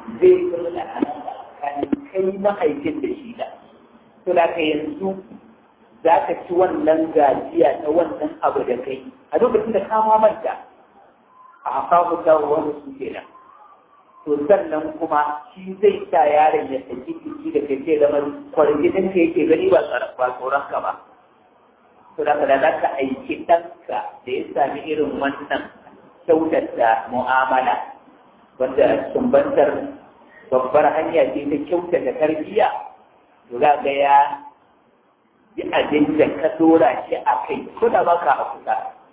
zai zama da alaƙa tsakanin kai mahaifin da shi da to da ka yanzu za ka ci wannan gajiya ta wannan abu da kai a lokacin da ka manta a hafafu ta wani su kenan to sannan kuma shi zai sa yaron ya saki jiki da kai sai zama kwarjinin ka yake gani ba tsoron ka ba to da da za ka aiki ɗanka da ya sami irin wannan kyautata mu'amala wanda sumbantar babbar hanya ce ta kyautata tarbiyya to za ga ya yi abin da ka dora shi a kai ko da ba ka a kusa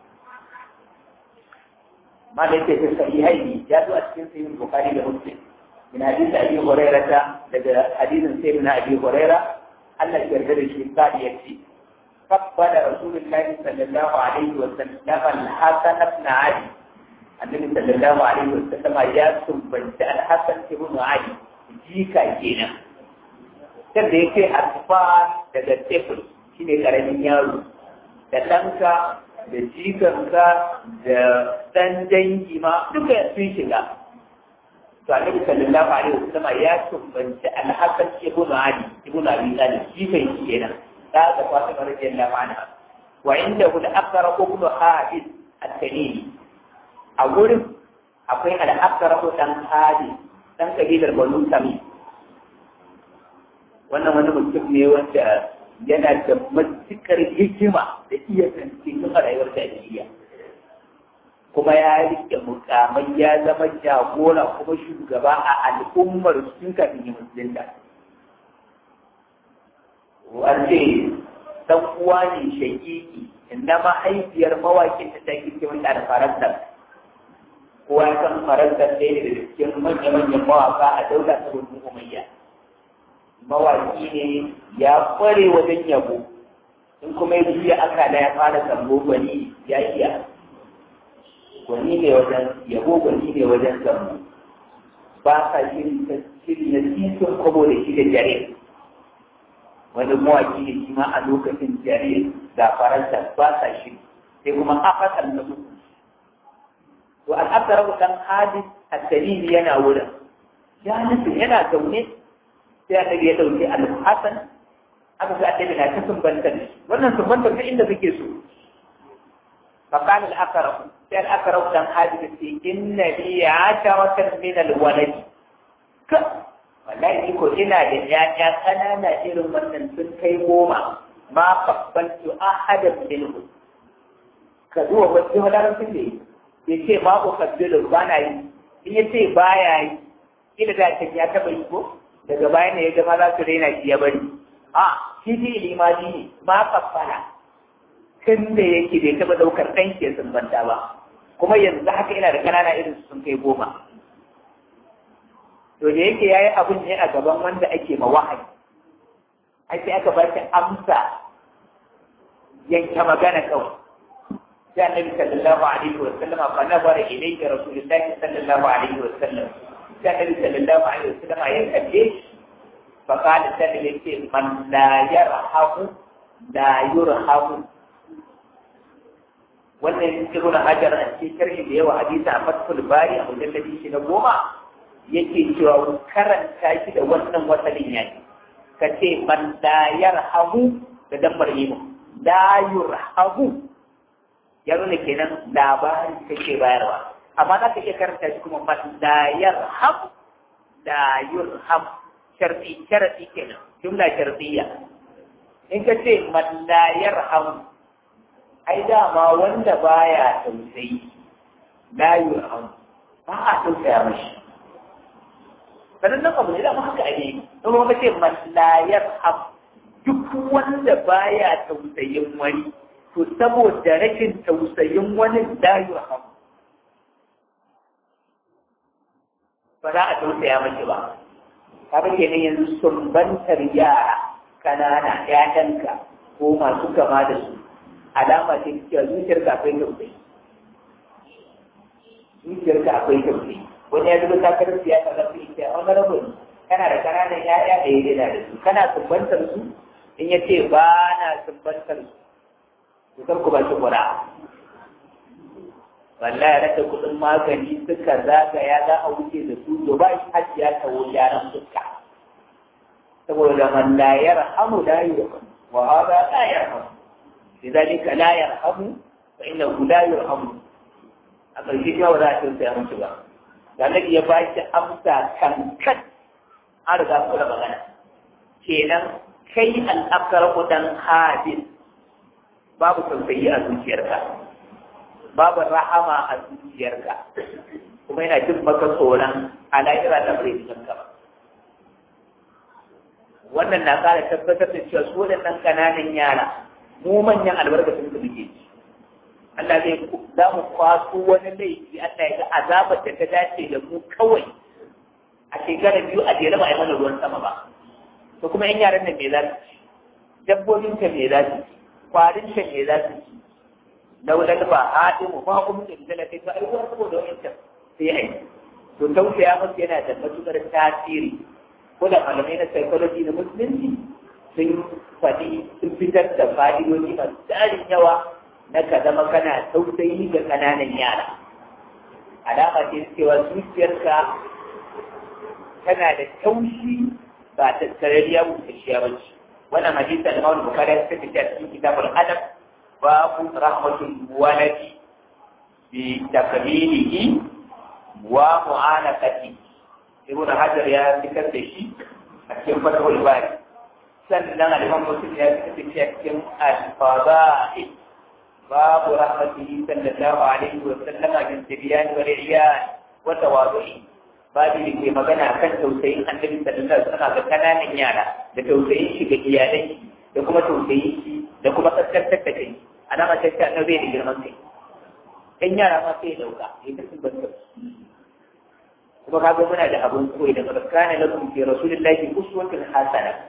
ما ليس في الصحيحين جاءوا أسكن في البخاري ومسلم من حديث أبي هريرة حديث سيدنا أبي هريرة أن الجردل الشيطان يكفي فقبل رسول الله صلى الله عليه وسلم الحسن بن علي النبي صلى الله عليه وسلم يا سبنت الحسن بن علي جيكا كينا kan da yake harfa daga teful shi ne ƙaramin yaro da ɗanka da jikanka da ɗan dangi ma duka sun shiga to annabi sallallahu alaihi wasallam ya tumbanci alhasan ibn ali ibn abi talib jikan shi kenan da ga fatima radiyallahu anha wa inda hu al-aqra ibn hadid at-tamimi a gurin akwai al-aqra dan hadid dan kabilar banu tamim wannan wani mutum ne wanda yana da matuƙar hikima da iya zance tun a rayuwar jahiliya kuma ya rike mukamai ya zama jagora kuma shugaba a al'ummar sun kafin yi musulunta wanda dan uwa ne shakiki inda mahaifiyar mawakin ta take ce wanda da faransa kowa ya san faransa ɗaya ne da cikin manya-manyan mawaka a daula ta rukun umayya mawaki ne ya kware wajen yabo in kuma ya juya aka da ya fara sambo gwani ya iya gwani ne wajen yabo gwani ne wajen sambo ba sa shiri ta shiri na titin kwabo da shi da jare wani mawaki ne shi ma a lokacin jare da faransa ba sa shiri sai kuma afasan na uku to al'abdar dan hadis at-tamimi yana wurin ya nufi yana zaune sai annabi ya dauke al-hasan aka ga annabi na ta sumbanta ne wannan sumbanta ta inda kake so fa qala al-aqra sai al-aqra dan hadith ce inna li asharatan min al-walad ka wallahi ko ina da yaya kanana irin wannan sun kai goma ma babbantu ahadan minhu ka zuwa wasu madarashin ne ya ce ma ko kabbilu ba na yi in ya ce baya yi ila da ya taba yi ko daga baya ne ya gama za su raina shi ya bari a shi fi limani ne ba kafara tun da yake bai taɓa ɗaukar ɗan ke sumbanta ba kuma yanzu haka ina da ƙanana irin sun kai goma to da yake yayi abun ne a gaban wanda ake ma wahayi ai sai aka ba shi amsa yanke magana kawai sai annabi sallallahu alaihi wa sallam fa nazara ilayka rasulullahi sallallahu alaihi wa sallam sai annabi sallallahu alaihi wa sallam ya kalle fa qala sai yace man la yarhamu la yurhamu wannan ibn hajar a cikin sharhi da yawa hadisi a fathul bari a mujalladi shi na goma yake cewa karanta shi da wannan wasalin yaki ka ce man la yarhamu da dambar imu la yurhamu ya nuna kenan labari kake bayarwa amma za ka iya karanta shi kuma man la yarham la yurham sharti sharti kenan jumla shartiyya in ka ce man la yarham ai dama wanda baya tausayi la yurham ba a tausaya mashi sannan nan abu ne dama haka ne in kuma ka ce man la yarham duk wanda baya tausayin wani to saboda rashin tausayin wani la yurham ba za a tausaya mashi ba kaga kenan yanzu sumbantar yara kanana ƴaƴanka ko masu kama da su alama ce cewa zuciyarka akwai tausayi zuciyarka akwai tausayi wani ya zuba takarar siyasa na fi ita wani rabin kana da kananan ƴaƴa da ya daina da su kana sumbantar su in ya ce ba na sumbantar su to kar ku ba shi kura wallahi ya rasa kuɗin magani suka zagaya za a wuce da su to ba shi hajjiya ta wuce yaran fuska saboda man la yarhamu la yurham wa hada la yarham lidhalika la yarhamu fa innahu la yurhamu a ƙarshe shi ba za a tausaya musu ba da Nabi ya ba shi amsa kankan an riga kula magana kenan kai al'akar kudan hadis babu tausayi a zuciyarka babu rahama a zuciyarka kuma yana jin maka tsoron ala'ira da bai cikin ka ba wannan na ƙara tabbatar da cewa su waɗannan ƙananan yara mu manyan albarkacin su muke ci Allah zai za mu kwaso wani laifi Allah ya ga azabar da ta dace da mu kawai a shekara biyu a jere ba a yi mana ruwan sama ba to kuma yan yaran nan me za su ci dabbobin ka me za su ci kwarin ka me za su ci laulan ba haɗin mu ba kuma da da kai to ai ruwan saboda wani ta sai ai to tausaya musu yana da matukar tasiri ko da malamai na psychology na musulunci sun faɗi sun fitar da fa'idoji masu tarin yawa na ka zama kana tausayi ga ƙananan yara alama ce cewa zuciyarka tana da taushi ba ta tarariya busasshiya ba ce wannan hadisi da Imam Bukhari ya saka a cikin kitabul adab babu rahmatul waladi bi takmilihi wa mu'anaqati Ibn Hajar ya fitar da shi a cikin Fathul Bari sannan al-Imam Muslim ya fitar da shi a cikin al-Fadail باب رحمته صلى الله عليه وسلم بالتبيان والعيان وتواضعه babu da ke magana kan tausayin annabi sallallahu alaihi wasallam ga kananan yara da tausayin shi ga iyalai da kuma tausayin shi da kuma kaskantar da kai alama ta ce annabi da girman kai ɗan yara ma sai ya dauka ya ta sun banta kuma kaga muna da abun koyi da kana lakum fi rasulillahi uswatun hasana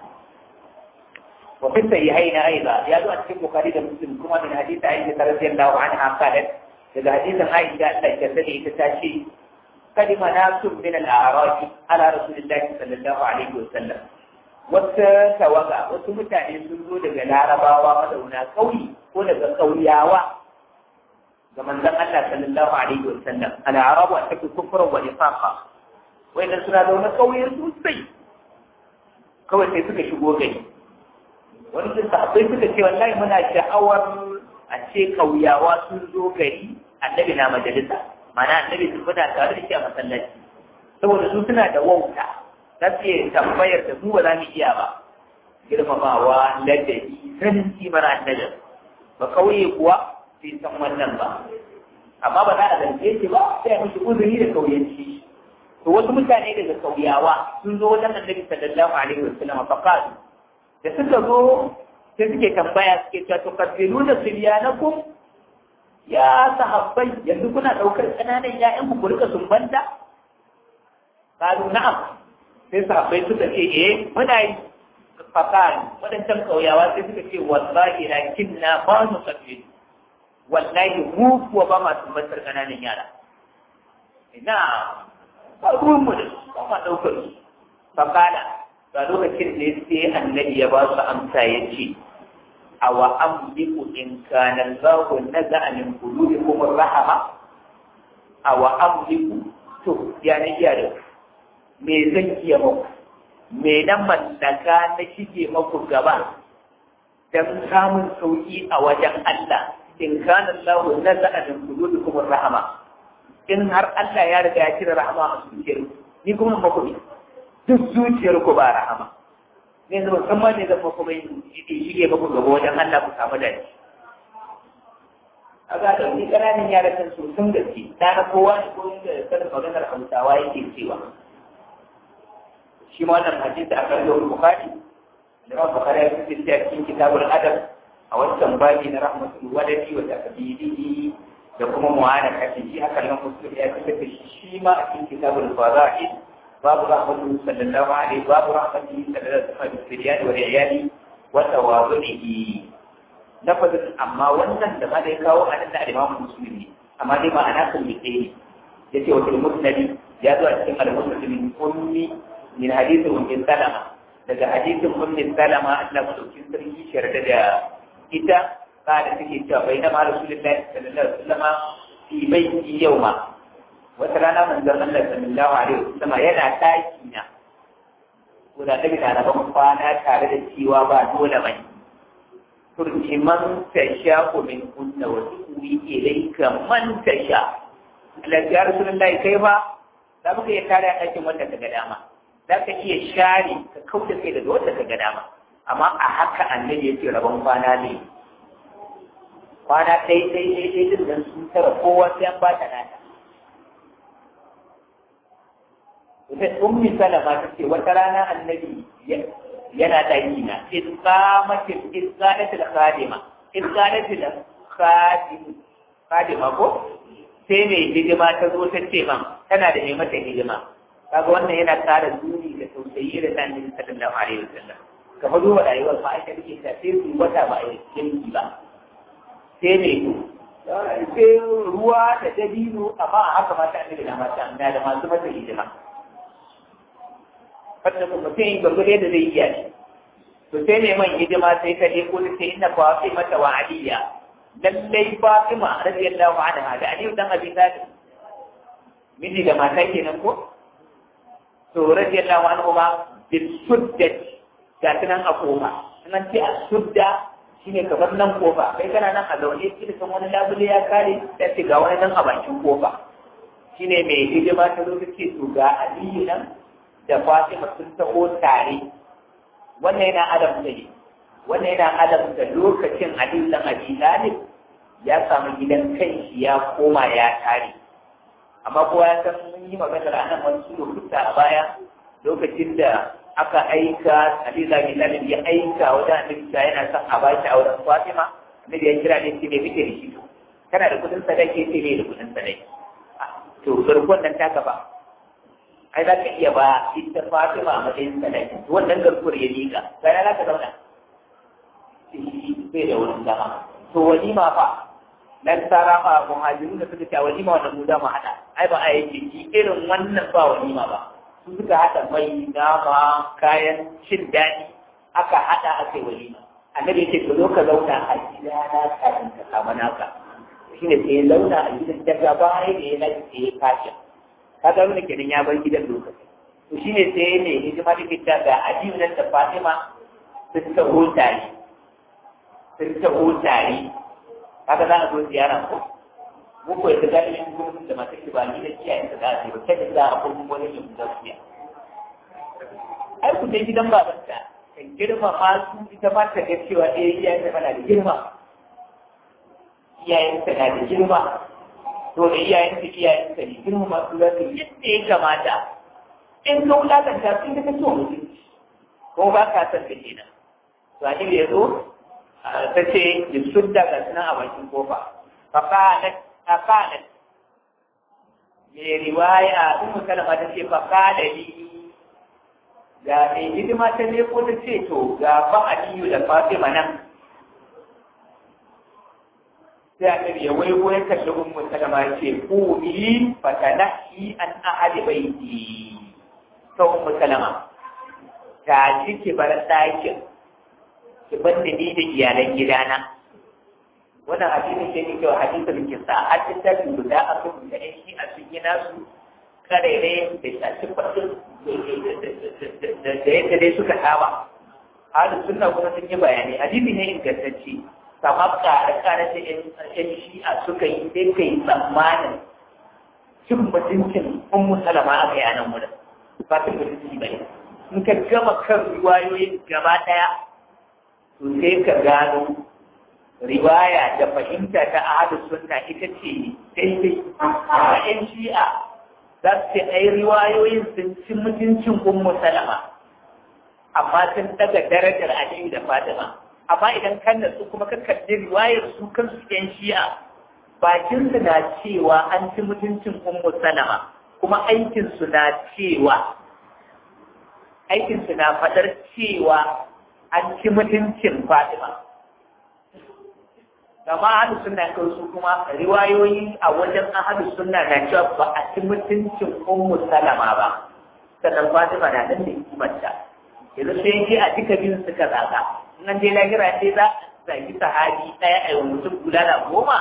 وفي الصحيحين ايضا يدعو ان البخاري ومسلم كما من حديث عائشه رضي الله عنها قالت اذا حديث عائشه ان تجسدي تتاشي قدم ناس من الاعراب على رسول الله صلى الله عليه وسلم wata tawaga wasu mutane sun zo daga larabawa mazauna kauyi ko daga kauyawa ga manzon Allah sallallahu alaihi wa sallam al-arabu an tafi kufran wa nifaqa wayannan suna zaune kauye sosai kawai sai suka shigo gari wani sun sahabbai suka ce wallahi muna sha'awar a ce kauyawa sun zo gari annabi na majalisa mana annabi sun muna tare da shi a masallaci saboda su suna da wauta za su iya tambayar da mu ba za mu iya ba girmamawa ladabi sanin kimar annabi ba kauye kuwa sai san wannan ba amma ba za a zance shi ba sai a mishi uzuri da kauyanci to wasu mutane daga kauyawa sun zo wajen annabi sallallahu alaihi wasallam fa qalu da suka zo sai suke tambaya suke cewa to kafiru da suryanakum ya sahabbai yanzu kuna daukar kananan ƴaƴan ku rika sumbanta qalu na'am sai sahabbai suka ce eh muna yi fakari wadancan kauyawa sai suka ce wallahi lakinna ba nu kafiru wallahi mu kuwa ba ma sumbantar kananan yara ina ba ruwanmu da su ba ma daukar su fakala ga lokacin da sai annabi ya ba su amsa ya ce a wa amliku in kana Allahu naza'a min qulubikum rahama a wa amliku to ya ne iya da me zan iya muku me na mallaka na shige maku gaba dan samun sauki a wajen Allah in kana Allahu naza'a min qulubikum rahama in har Allah ya riga ya cire rahama a zuciyarku ni kuma maku duk zuciyar ku ba rahama ne zama musamman ne zama kuma shige ba ku gaba wajen Allah ku samu da shi a ga ɗauki ƙananan yara kan su sun gaske ta na kowa ne ko da sanin maganar hausawa yake cewa shi ma wannan hadisi a kan yau bukari da ma bukari ya fi a cikin kitabul adab a wancan babi na rahmatul wadadi wa takbirihi da kuma mu'ana kashi shi haka nan musulmi ya fi shi ma a cikin kitabul fada'il باب رحمته صلى الله عليه باب رحمته صلى الله عليه وسلم بالسريان والعيال وتواضعه لفظ أما wannan da ma da ya kawo a nan da Imam Muslim ne amma dai ma ana kan bite ne yace wa fil musnad ya zo a cikin al-musnad min ummi min hadith ummi salama daga hadithin ummi salama Allah madaukin sarki sharda da ita kada take cewa bai na Rasulullahi sallallahu alaihi wasallam fi baiti yau ma wata rana manzon Allah sallallahu alaihi wasallam yana taki na ko da daga da rabon kwana tare da cewa ba dole bane turki man tasha ko min kunna wa tuwi ilayka man tasha Allah ya rasulullahi kai ba za mu iya tare a ɗakin wanda ka ga dama za ka iya share ka kauda kai daga wanda ka ga dama amma a haka annabi ya ce rabon kwana ne kwana ɗai ɗai ɗai ɗai din nan sun tara kowa sai an ba ta nata ita ummi salama ta ce wata rana annabi yana ɗaki na isqamatil isqalatil khadima isqalatil khadim khadima ko sai mai hidima ta zo ta ce man tana da mai mata hidima kaga wannan yana ƙara duni da tausayi da sanin sallallahu alaihi wasallam kamar duba rayuwar ma ita take ta sai su wata ba a yi ba sai mai sai ruwa da dabino amma a haka mata annabi na mata na da masu mata hidima fadda kuma sai gurgurde da zai iya shi to sai ne man hidima sai ka je ko sai inna Fatima mata wa Aliya lallai Fatima radiyallahu anha da Aliyu dan Abi Talib miji da mata kenan ko to radiyallahu anhu ma bil suddat ga tunan a kofa nan ce a sudda shine kamar nan kofa kai kana nan a zaune kila kan wani labule ya kare sai ce ga wani nan a bakin kofa shine mai hidima ta zo ta ce to ga Aliyu nan da Fatima sun taho tare wannan yana adam da ne wannan yana adam da lokacin Ali dan Abi Talib ya samu gidan kanshi ya koma ya tare amma kowa ya san mun yi magana da nan wani lokuta a baya lokacin da aka aika Ali dan Abi Talib ya aika wajen Annabi yana son a baki auren Fatima Annabi ya kira ne shi ne muke da shi kana da kudin sadaki sai ne da kudin sadaki to garkon nan ta gaba ai za ka iya ba ita Fatima a matsayin sadaki wannan garkuwar ya liƙa sai za ka zauna bai da wurin dama to walima fa dan tsara ma muhajiru da suka ce walima wannan mu za mu haɗa ai ba a yake ki irin wannan ba walima ba su suka haɗa mai nama kayan cin daɗi aka haɗa aka yi walima annabi ya ce ka zo ka zauna a gidana kafin ka samu naka shine sai ya zauna a gidan daga baya da ya lafi sai ya kashe kaga wani kenan ya bar gidan lokaci to shine sai ne hidima da kita ga Aliyu nan da Fatima sun taho tare sun taho tare kaga za a zo ziyara ko mu ko yadda ga ilimin gurbin da masu ba ni da kiyaye ta za a ce ba kai da za a kuma wani yin gaskiya ai ku dai gidan babanta kan girma ma su ita ma ta ga cewa eh iyayen ta na da girma iyayen ta na da girma to da iyayen su iyayen su ne girma masu zafi yadda ya kamata in ka wulakanta sun ka so mutunci ko ba ka san da kenan to a da ya zo ta ce da sun daga suna a bakin kofa faqalat faqalat me riwaya ummu salama ta ce faqalali ga mai hidima ta ne ko ta ce to ga ba aliyu da fatima nan sai annabi ya waigo ya kalli ummu salama ya ce ku bi fatanahi an ahadi baiti to ummu salama ta ji ki bar ɗakin ki bar da ni da iyalan gidana wannan hadisin ke ne cewa hadisin ke sa a cikin guda a kan da ɗan shi a sun yi nasu karere da shafi faɗin da yadda dai suka saba halin sunna kuma sun yi bayani hadisi ne ingantacce sama kare-kare da ‘yan shi'a suka yi sai kai tsammanin cin mutuncin ummu salama a bayanan mu da ba cin mutunci ba ne in ka gama kan riwayoyin gaba ɗaya to sai ka gano riwaya da fahimta ta ahadu sunna ita ce daidai a ‘yan shi'a za su ce ai riwayoyin sun ci mutuncin ummu salama amma sun daga darajar aliyu da fatima amma idan kan su kuma ka kalli riwayar su kansu yan shi'a bakin su na cewa an ci mutuncin ummu salama kuma aikin su na cewa aikin su na fadar cewa an ci mutuncin fatima kama ahadu sunna kan su kuma riwayoyi a wajen ahadu sunna na cewa ba a ci mutuncin ummu salama ba sannan fatima na nan da hikimarta yanzu sai yake a duka biyun suka zaga nan dai lahira sai za a zagi sahabi ɗaya a yau mutum guda da goma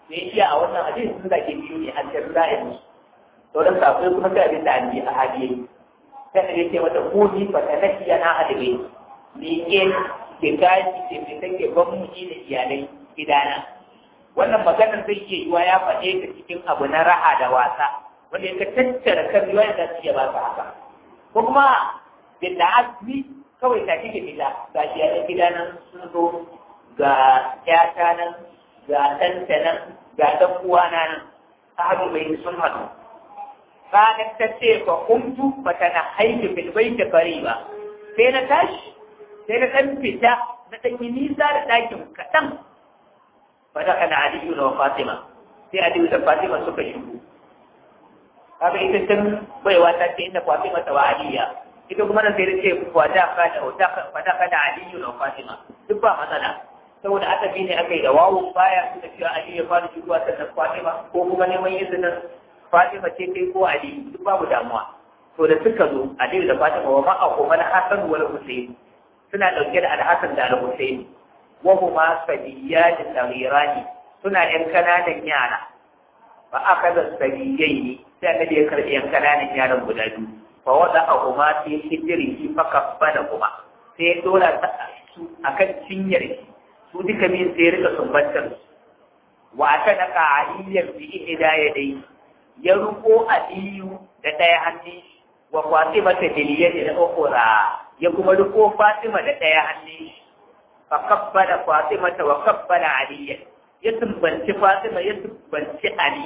sai iya a wannan hadisi sun zage biyu ne an tafi za a yi sauran safai kuma sai abin da an yi a hadiye sai da yake mata kuni fa ta naki yana adabe ni ke ke gaji ke mai take ban mu da iyalai gidana wannan maganar zai iya yiwa ya faɗe ta cikin abu na raha da wasa wanda ya tattara kan riwaya da su iya ba su haka ko kuma bin da asli kawai ta kike gida ga shi a gidana sun zo ga ƴata nan ga ɗanta nan ga ɗan uwana nan sahabi bai sun haɗu ranar ta ce fa kuntu fa tana haifi bil baiti qariba sai na tashi sai na ɗan fita na ɗan yi nisa da ɗakin kaɗan fa da kana aliyu da fatima sai aliyu da fatima suka shigo kaga ita tun baiwa ta ce inda fatima ta wa aliya ita kuma nan sai da ce fa da kana fa da kana aliyu da fatima duk ba matsala saboda aka bi ne aka yi da wawo baya suka cewa Ali ya fara shigowa sannan Fatima ko kuma neman izinin Fatima ce kai ko Ali duk babu damuwa to da suka zo Ali da Fatima wa ma'a kuma Hassan wal Hussein suna dauke da Al-Hassan da Al-Hussein wa huma sabiyyan saghirani suna yan kananan yara fa akaza sabiyyaini sai annabi ya karbi yan kananan yaran guda biyu fa wada ahuma fi hijrihi fa kaffana kuma sai ya dora su akan cinyar shi su duka min sai rika sumbantar wa aka naka aliyyar bi ihda yadai ya ruko aliyu da ɗaya hannun wa fatima ta diliyar da ukura ya kuma ruko fatima da ɗaya hannun fa kabbala fatima ta wa kabbala aliyya ya sumbanci fatima ya sumbanci ali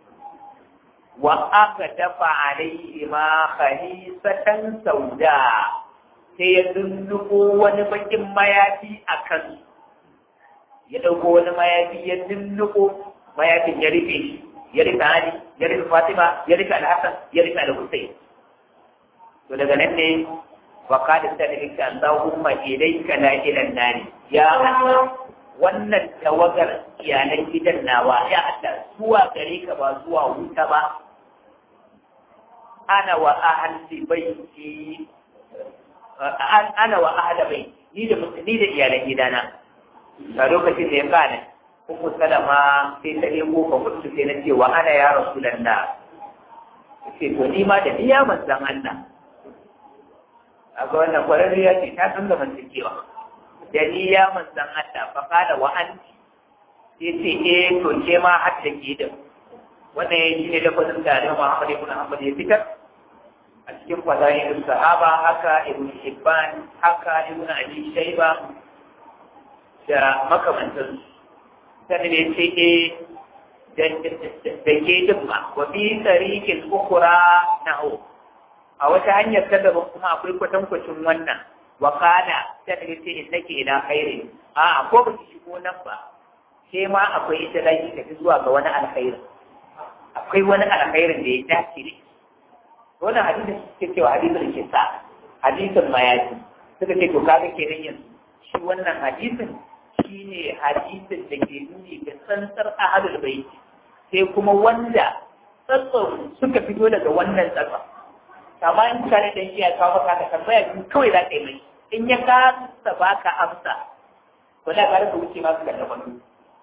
wa aka dafa alaihi ma khalisatan sauda sai ya dunduko wani bakin mayafi a kansu ya ɗauko wani mayafi ya nunnuko mayafin ya rufe shi ya rufe Ali ya rufe Fatima ya rufe Al-Hassan ya rufe Al-Hussein to daga nan ne wa qala sallallahu Allahumma ilayka la ilaha nari ya Allah wannan tawagar iyalan gidan nawa ya Allah zuwa gare ka ba zuwa wuta ba ana wa ahli baiti ana wa ahli baiti ni da ni da iyalan gidana a lokacin da ya gane uku salama sai ta nemo ka mutu sai na ce wa ana ya rasu da na ce to ni ma da niya manzan Allah a ga wannan kwararriya ce ta san zaman cikewa da niya manzan Allah fa kada wa an sai ce eh to ke ma har da ke da wannan ya shine da kwadin da Imam Muhammad ibn Hanbal ya fitar a cikin fadayin sahaba haka ibn Hibban haka ibn Abi Shayba da makamantan sannan ya ce e da ke dimma wa fi tarikin ukura na o a wata hanyar ta daban kuma akwai kwatankwacin wannan wa kana sannan ya ce in nake ina khairi a ko ba ki shigo nan ba sai ma akwai ita da ki tafi zuwa ga wani alkhairi akwai wani alkhairin da ya dace ne wannan hadisin suke cewa hadisin da ke sa hadisin mayaji suka ce to kaga kenan yanzu shi wannan hadisin shi ne hadisin da ke nuni ga tsantsar ahalul bai sai kuma wanda tsatson suka fito daga wannan tsatson amma in ka da dan iya kawo maka ka tambaya biyu kawai za ka yi mai in ya kasa baka amsa to da ka rasa wuce ma ka kalla kwando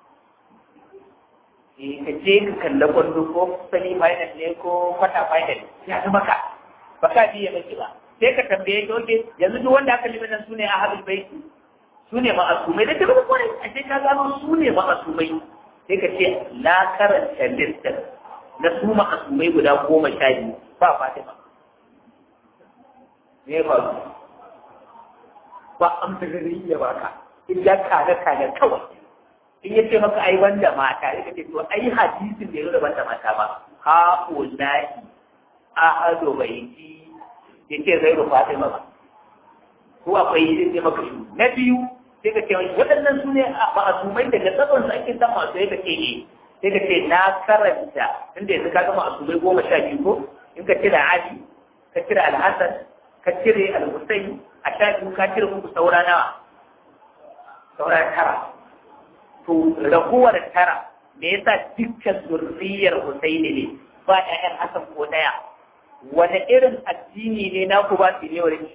eh ka je ka kalla kwando ko sani final ne ko kwata final ya zama ka ba ka biye maki ba sai ka tambaye ki oke yanzu duk wanda aka limitan su ne ahalul bai su ne ma'asumai da tabbata kwarai a ce ka gano su ne ma'asumai sai ka ce na karanta listin na su ma'asumai guda goma sha biyu ba fatima me ba su ba amsarari ya baka illa kada kada kawai in ya ce maka ai wanda mata ya ce to ai hadisin da ya da banda mata ba ha ulai ahadu baiti ya ce zai rufa fatima ba ko akwai yi sai maka shi na biyu sai ka ce waɗannan su ne a ma'asumai daga tsakon su ake san masu ya ce ne sai ka ce na karanta inda yanzu ka ga ma'asumai goma sha biyu ko in ka cire ali ka cire alhassan ka cire alhussein a sha biyu ka cire muku saura nawa saura tara to raguwar tara me yasa dukkan zurriyar husaini ne ba ƴaƴan hassan ko ɗaya wani irin addini ne na ku ba su ne wurin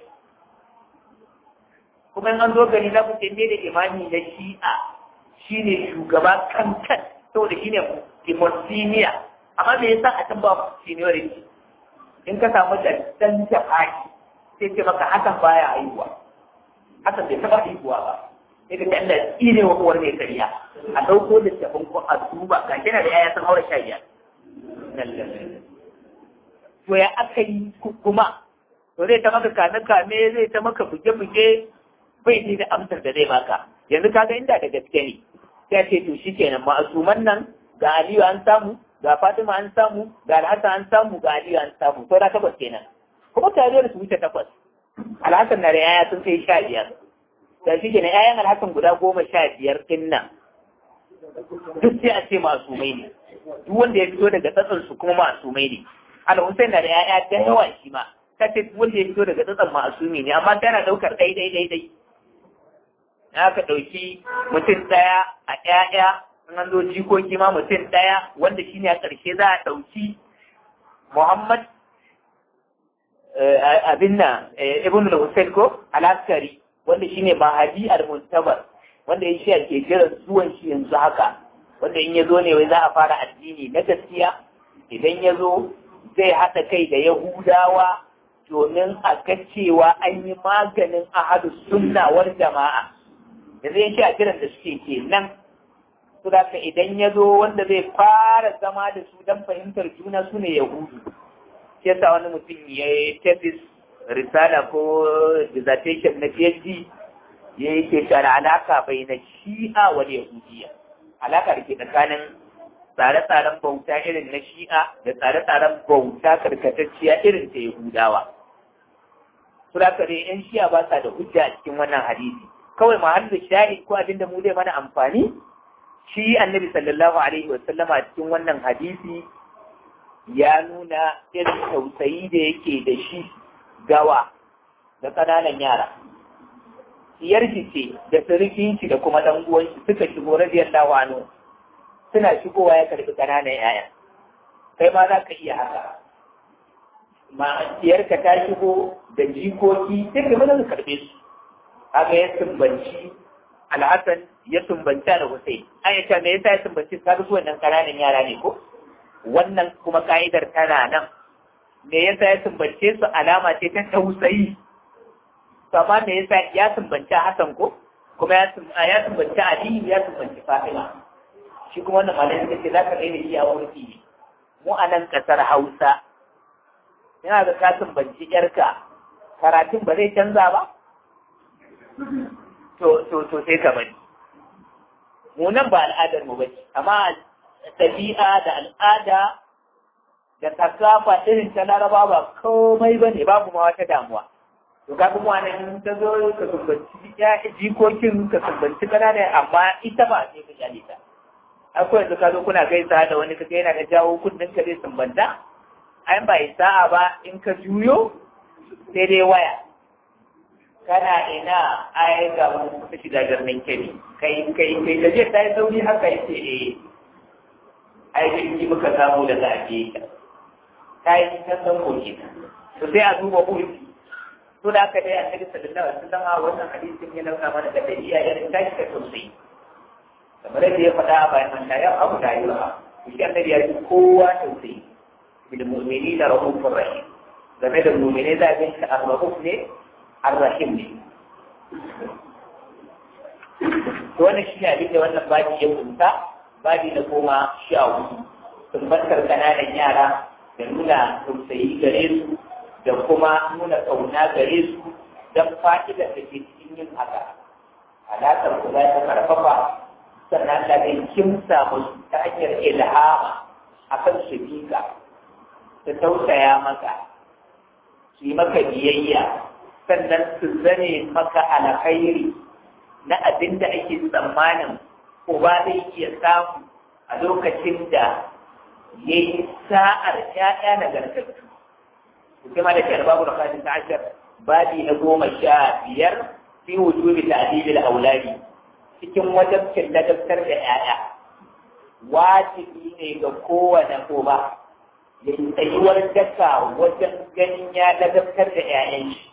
kuma an zo gari za ku ce da imani na shi'a shi ne shugaba kankan saboda shi ne kimon senior amma me yasa a can ba seniority in ka samu da dan jafaki sai ce maka hakan baya haihuwa hakan bai taɓa haihuwa ba sai ka Allah ya tsine wa uwar mai kariya a ɗauko da tafin ko a duba ga shi na da yaya sun haura sha biyar to ya aka yi kuma to zai ta maka kame kame zai ta maka buge buge bai ni da amsar da zai baka yanzu kaga inda da gaske ne sai ce to shikenan ma'asuman nan ga Aliyu an samu ga Fatima an samu ga Alhassan an samu ga Aliyu an samu to da takwas kenan kuma tare da su wuce takwas Alhassan na da yaya sun kai sha biyar da shi kenan yayan Alhassan guda goma sha biyar din nan duk sai a ce masumai ne duk wanda ya fito daga tsatsan su kuma masumai ne Al-Hussein na da yaya da yawa shi ma ta ce duk wanda ya fito daga tsatsan masumi ne amma tana daukar dai dai dai dai aka ɗauki mutum ɗaya a ƴaƴa in an zo jikoki ma mutum ɗaya wanda shine a ƙarshe za a ɗauki Muhammad abin nan Ibn al-Husayn ko al-Askari wanda shine Mahadi al-Muntabar wanda ya shi ke jiran zuwan shi yanzu haka wanda in ya zo ne wai za a fara addini na gaskiya idan ya zo zai haɗa kai da Yahudawa domin a ga cewa an yi maganin ahadu sunna wal jama'a yanzu ya ce a kiran da suke ke nan su da idan ya zo wanda zai fara zama da su don fahimtar juna su ne yahudu shi yasa wani mutum ya yi tafis risala ko dissertation na phd ya yi ke shara alaka bai na shi'a wani yahudiya alaka da ke tsakanin tsare-tsaren bauta irin na shi'a da tsare-tsaren bauta karkatacciya irin ta yahudawa su da yan shi'a ba sa da hujja a cikin wannan hadisi kawai mahallin shahid ko abinda mu zai mana amfani shi annabi sallallahu alaihi wasallama cikin wannan hadisi ya nuna irin tausayi da yake da shi gawa da ƙananan yara siyar ce da surukin shi da kuma ɗan uwan shi suka shigo radiyallahu anhu suna shigowa ya karbi ƙananan yaya kai ma za ka iya haka ma siyarka ta shigo da jikoki sai ka mana ka karbe su kaga ya tumbanci alhassan ya tumbanci al Hussein an yace me yasa ya tumbanci kaga su wannan kananan yara ne ko wannan kuma ka'idar tana nan me yasa ya tumbance su alama ce ta tausayi amma me yasa ya tumbanci Hassan ko kuma ya ya tumbanci Ali ya tumbanci Fatima shi kuma wannan malai suka ce za ka daina shi a wurfi ne mu a nan kasar Hausa yana da ka tumbanci yarka karatun ba zai canza ba to to to sai ka bari mu nan ba al'adar mu bace amma tabi'a da al'ada da kasafa irin ta laraba ba komai bane babu ma wata damuwa to ka kuma nan ta zo ka sumbanci ya jikokin ka sumbanci kanana amma ita ba sai ka jali ta akwai yanzu ka zo kuna gaisa da wani kaga yana da jawo kudin ka zai sumbanta ai ba sa'a ba in ka juyo sai dai waya kana ina ai ga wani kuka shiga birnin kebe kai kai kai da je ta yi sauri haka yace eh ai da inji muka samu da zafi ta yi ta san koki to sai a duba urfi to da aka dai annabi sallallahu alaihi wasallam a wannan hadisin ya nuna mana da dabi'a irin tashi ta tausayi kamar yadda ya faɗa a bayan man ya abu da yi ba shi annabi ya ji kowa tausayi bil mu'minina rahufur rahim game da mu'mine za a ga shi ar-rahuf ne ar-rahim ne to wannan shi ne abin da wannan babi ya kunta babi na goma sha hudu tumbatar kananan yara da nuna tausayi gare su da kuma nuna ƙauna gare su don fa'idar da ke cikin yin haka alaƙar ku za ta karfafa sannan da zai kimsa musu ta hanyar ilhama a kan su bika su tausaya maka su yi maka biyayya sannan su zane maka alkhairi na abin da ake tsammanin uba zai iya samu a lokacin da ya yi sa'ar ‘ya'ya na gartattu. Kuma da kyar babu rakatin ta ashar babi na goma sha biyar fi wujubi ta'dibil auladi cikin wajabcin ladabtar da ‘ya'ya. Wajibi ne ga kowane uba ya yi tsayuwar daka wajen ganin ya ladabtar da ‘ya'yan shi.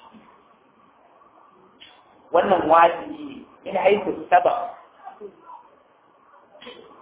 Wannan wajibi ne min haifu sabab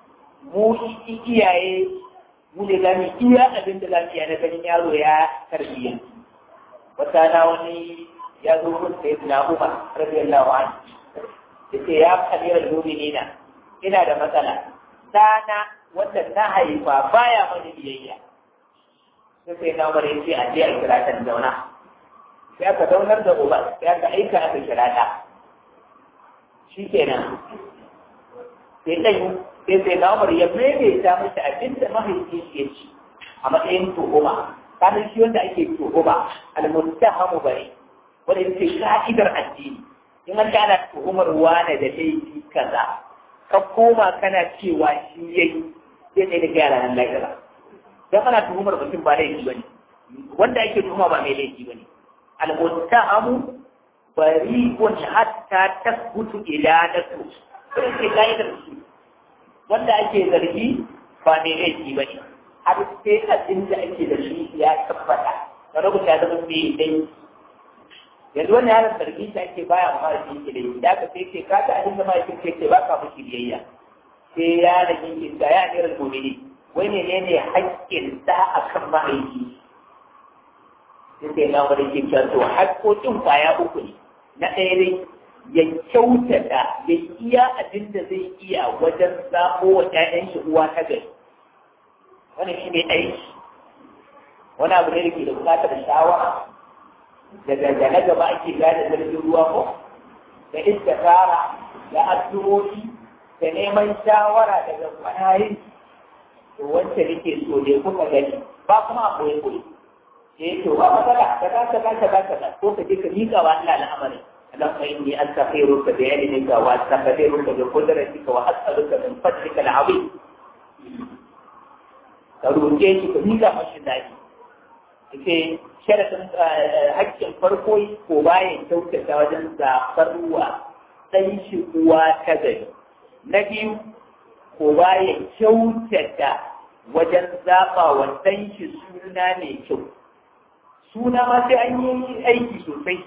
mu iyaye mu ne za mu iya abin da za mu iya na ganin yaro ya tarbiyya wata na wani ya zo mun sai na Umar radiyallahu anhu yace ya kamira mu'minina ina da matsala dana wanda na haifa baya mani biyayya sai sai na Umar yace a je a kira ta zauna sai aka zaunar da uba sai aka aika aka kira ta shikenan sai ɗan sai sai na umar ya maimaita mata abin da mahaifi ya ci a matsayin tuhuma kanin shi wanda ake tuhuma almuttahamu bane wanda yake ka'idar addini in an ana tuhumar wane da laifi kaza ka koma kana cewa shi yayi sai dai da gyara nan lafiya dan ana tuhumar mutum ba laifi bane wanda ake tuhuma ba mai laifi bane almuttahamu bari'un hatta tasbutu iladatu sai ke ka'idar shi wanda ake zargi ba mai laifi ba ne har sai abin da ake da shi ya tabbata da rubuta ya zama mai dai yanzu wani yaron zargi shi ake baya ma da shi da yi da aka sai ce ka ta abin da mahaifin ke ce ba ka mushi biyayya sai yaron yake ga ya ne rasu ne wai ne ne ne haƙƙin da a kan mahaifi sai sai na wani ke cewa to haƙƙoƙin kwaya uku ne na ɗaya dai ya kyautata ya iya abin da zai iya wajen zaɓo wa ‘ya'yan shi uwa ta gari wani shi ne aiki wani abu ne da ke da buƙatar shawara daga da na gaba ake gane zargin ruwa ko da istikara da addu'o'i da neman shawara daga kwanayin to wacce nake so ne kuka gani ba kuma a koyi koyi eh to ba matsala ka ka ka ka ka ko ka je ka miƙa wa Allah al'amarin اللهم إني أستغفرك بعلمك وأستقدرك بقدرتك وأسألك من فضلك العظيم روke shi ka miƙa mashi daɗi ce sharaɗin hakkin farko ko bayan kyautata wajen zaɓar ruwa ɗan shi uwa ta gari na biyu ko bayan kyautata wajen zaɓa wa ɗan shi suna mai kyau suna ma sai an yi aiki sosai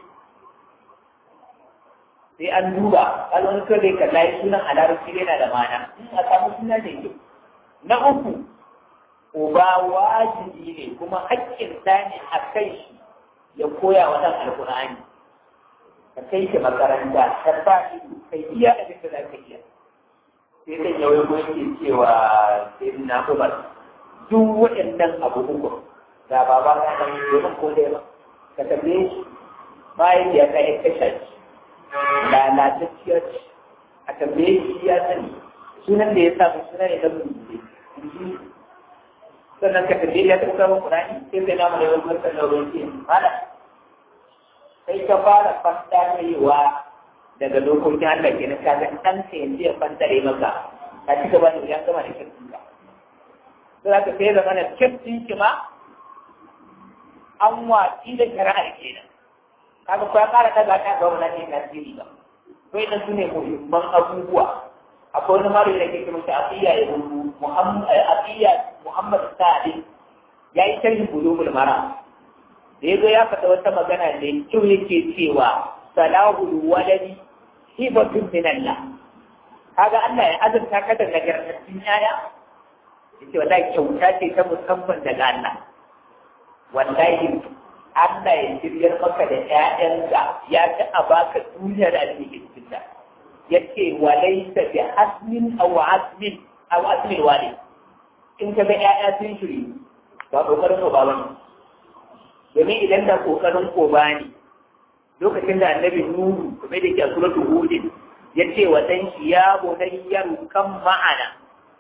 sai an duba kalon kare ka layi sunan a larabci yana da mana a samu suna da kyau na uku uba wajibi ne kuma haƙƙin ta ne a kai shi ya koya wa ɗan alƙur'ani ka kai shi makaranta ka sa ido ka iya abin da za ka iya sai kan yawai ko yake cewa sai na umar duk waɗannan abu uku da baba ka ɗan domin ko dai ba ka tambaye shi bayan ya ka yi kashe shi lalatacciyar a tambaye shi ya sani sunan da ya samu suna ne na rubuce sannan ka tambaye ya taɓa samun kurani sai sai namu da yawan barkar da ruwan ce mana sai ka fara fantarewa daga dokokin Allah ke na kaga ɗan ka yanzu ya fantare maka ka ci gaba da ya gama da kirkin ka sai za ka sai zama na kirkin ki ma an watsi da shari'ar kenan kaga ko ya kara daga ta ga wannan ne tasiri ba to idan sune muhimman abubuwa akwai wani mara da ke kuma shi aqiya ya rubu muhammad aqiya muhammad sa'id yayi sharhi bulumul mara da yazo ya faɗa wata magana da kyau yake cewa salahul waladi hibatun min Allah kaga Allah ya azurta ka da nagartattun yaya yace wallahi kyauta ce ta musamman daga Allah wallahi Allah ya shiryar maka da ‘ya'yanka ya ci a baka duniya da ake cikin ta. Ya ce, walai ta bi hasmin aw asmin aw asmin wale. In ka ga ‘ya'ya sun shiri, ba ƙoƙarin ko ba ne. Domin idan da ƙoƙarin ko ba ne, lokacin da annabi Nuhu, kuma da ke a suratul Hudin, ya ce wa ɗan shi ya bonayyar kan ma'ana.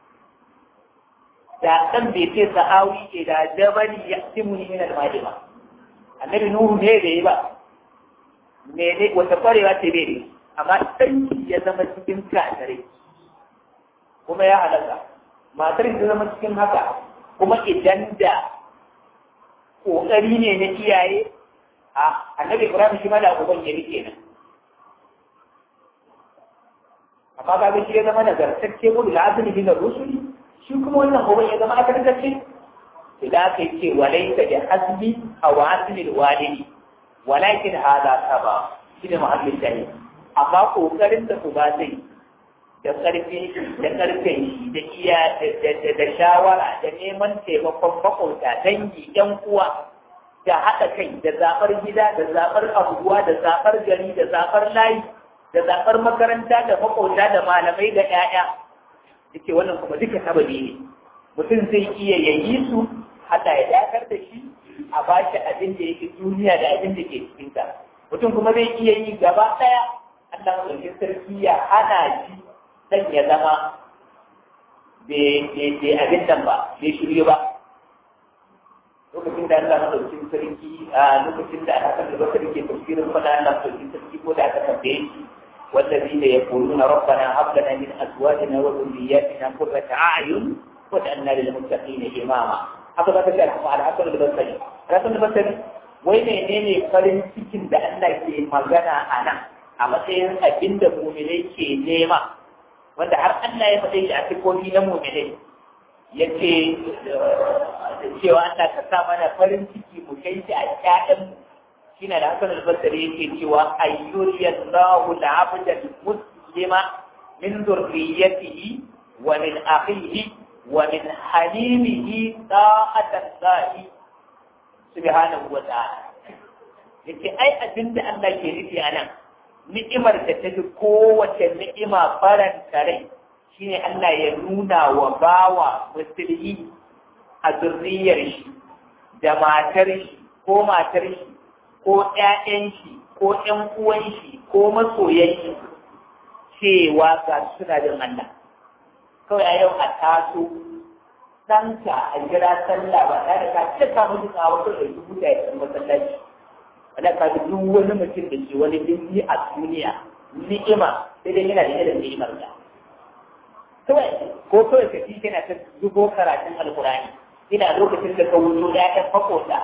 Da ɗan bai ce sa'awi ke da jabali ya simuni min al-mali ba. annabi nuhu ne da yi ba me ne wata kwarewa ce bai ne amma sanyi ya zama cikin kasare kuma ya halaka matar ta zama cikin haka kuma idan da kokari ne na iyaye a annabi ibrahim shi ma da uban ya rike nan amma ga shi ya zama nagartacce gudu da asali bin rusuli shi kuma wannan uban ya zama akarkacce idan aka yi ce walaita da hasbi a wasilil walidi walakin hada saba shi ne muhammad dani amma kokarin da ku ba zai da ƙarfi da ƙarfin shi da iya da shawara da neman taimakon maƙota dangi ƴan uwa da haɗa kai da zaɓar gida da zaɓar abubuwa da zaɓar gari da zaɓar layi da zaɓar makaranta da maƙota da malamai da ƴaƴa yake wannan kuma duka sababi ne mutum zai iya yayi su haɗa ya dakar da shi a ba shi abin da yake duniya da abin da ke cikinta mutum kuma zai iya yi gaba ɗaya Allah ɗauki sarki ya hana shi dan ya zama bai abin nan ba bai shirye ba lokacin da Allah ɗauki sarki a lokacin da aka kan da sarki tafsirin fada Allah ɗauki sarki ko da aka tambaye shi والذين يقولون ربنا هب لنا من ازواجنا وذرياتنا قرة اعين واجعلنا للمتقين اماما haka za ka ce al hasan al-basri hasan al-basri wai menene farin cikin da Allah ke magana a nan a matsayin abin da mu'minai ke nema wanda har Allah ya faɗe shi a sifofi na mu'minai yace cewa Allah ka sa mana farin ciki mu kai shi a ƴaƴan shine da hasan al-basri yake cewa ayyuriyallahu al-abda al-muslima min dhurriyyatihi wa min akhihi ومن حليمه طاعة الله سبحانه وتعالى yake ai abin da Allah ke nufi a nan ni'imar da ta fi kowace ni'ima faranta rai shine Allah ya nuna wa bawa musulmi a zurriyar shi da matar shi ko matar shi ko ƴaƴan shi ko ƴan uwan shi ko masoyan shi cewa ga suna jin Allah kawai a yau a taso ɗanka a jira sallah ba tare da ka cika musu a wasu da dubu da ya masallaci wanda ka ga duk wani mutum da ke wani dinki a duniya ni'ima sai dai yana da irin ni'imar da kawai ko kawai ka ji kana ta zubo karatun alkurani ina lokacin da ka wuzo da ya fakota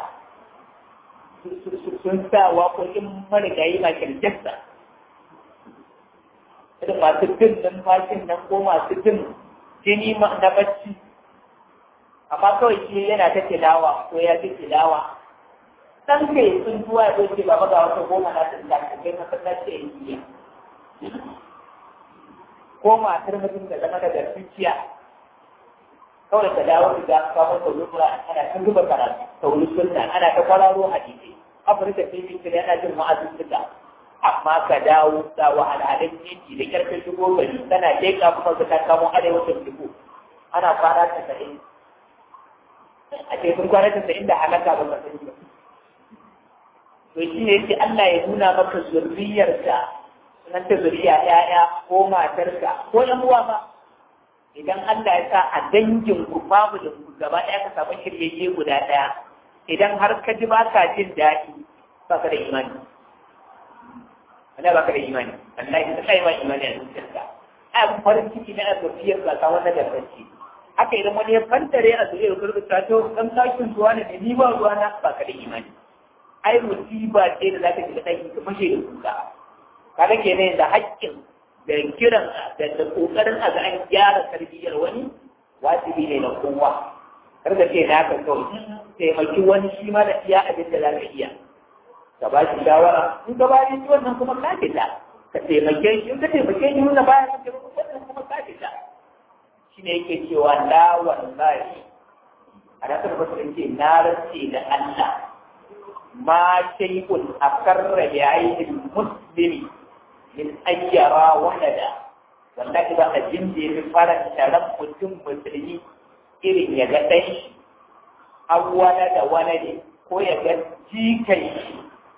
sun sa waƙoƙin marigayi Michael Jackson irin masu jin numfashin nan ko masu jin jini na bacci amma kawai shi yana ta tilawa ko ya fi tilawa dan kai sun zuwa ya ce baba ga wata goma na ta da kai masallaci ya yi ko matar mutum da zama da garfiya kawai ka dawo da ga kawo ta zuwa ana ta zuba karatu ta wuri sunna ana ta kwararo hadisi afirka sai bi kire ana jin ma'azin suka amma ka dawo da wahalhalun titi da karfin shigo gari tana leƙa kuma ka ta kamo arewacin dubu ana fara ta sa'in a ce sun kwana tasa'in da halaka ba ka sani ba. To shi ne yake Allah ya nuna maka zurriyarka nan ta zuriya ‘ya'ya ko matarka ko ‘yan uwa ba. Idan Allah ya sa a dangin ku babu da ku gaba ɗaya ka samu shiryayye guda ɗaya. Idan har ka ji ba ka jin daɗi ba ka da imani. Wanda ba ka da imani. Allah ya sa ma imani a zuciyarka. Ai farin ciki na zurriyar ba ka wannan da farki. haka idan wani ya fantare a zuriyar kurbi ta to dan sakin zuwa ne ni ba ruwa na ba ka da imani ai musiba ce da zaka shiga daki ka fashe da kuka kaga kenan da haƙƙin da kiran da da kokarin a ga an gyara tarbiyyar wani wajibi ne na kowa kar ka ce na ka kawai taimaki wani shi ma da iya abin da zaka iya ka ba shi shawara in ka ba shi wannan kuma ka fita ka taimake shi in ka taimake shi nuna baya ka taimake wannan kuma ka fita shi ne yake cewa la wallahi a nasar basu ce na rance da Allah ma shay'un akarra bi aidil muslimi min ayyara walada wallahi ba abin da yafi faranta ran mutum musulmi irin ya ga ɗan shi awwala da walade ko ya ga jikai shi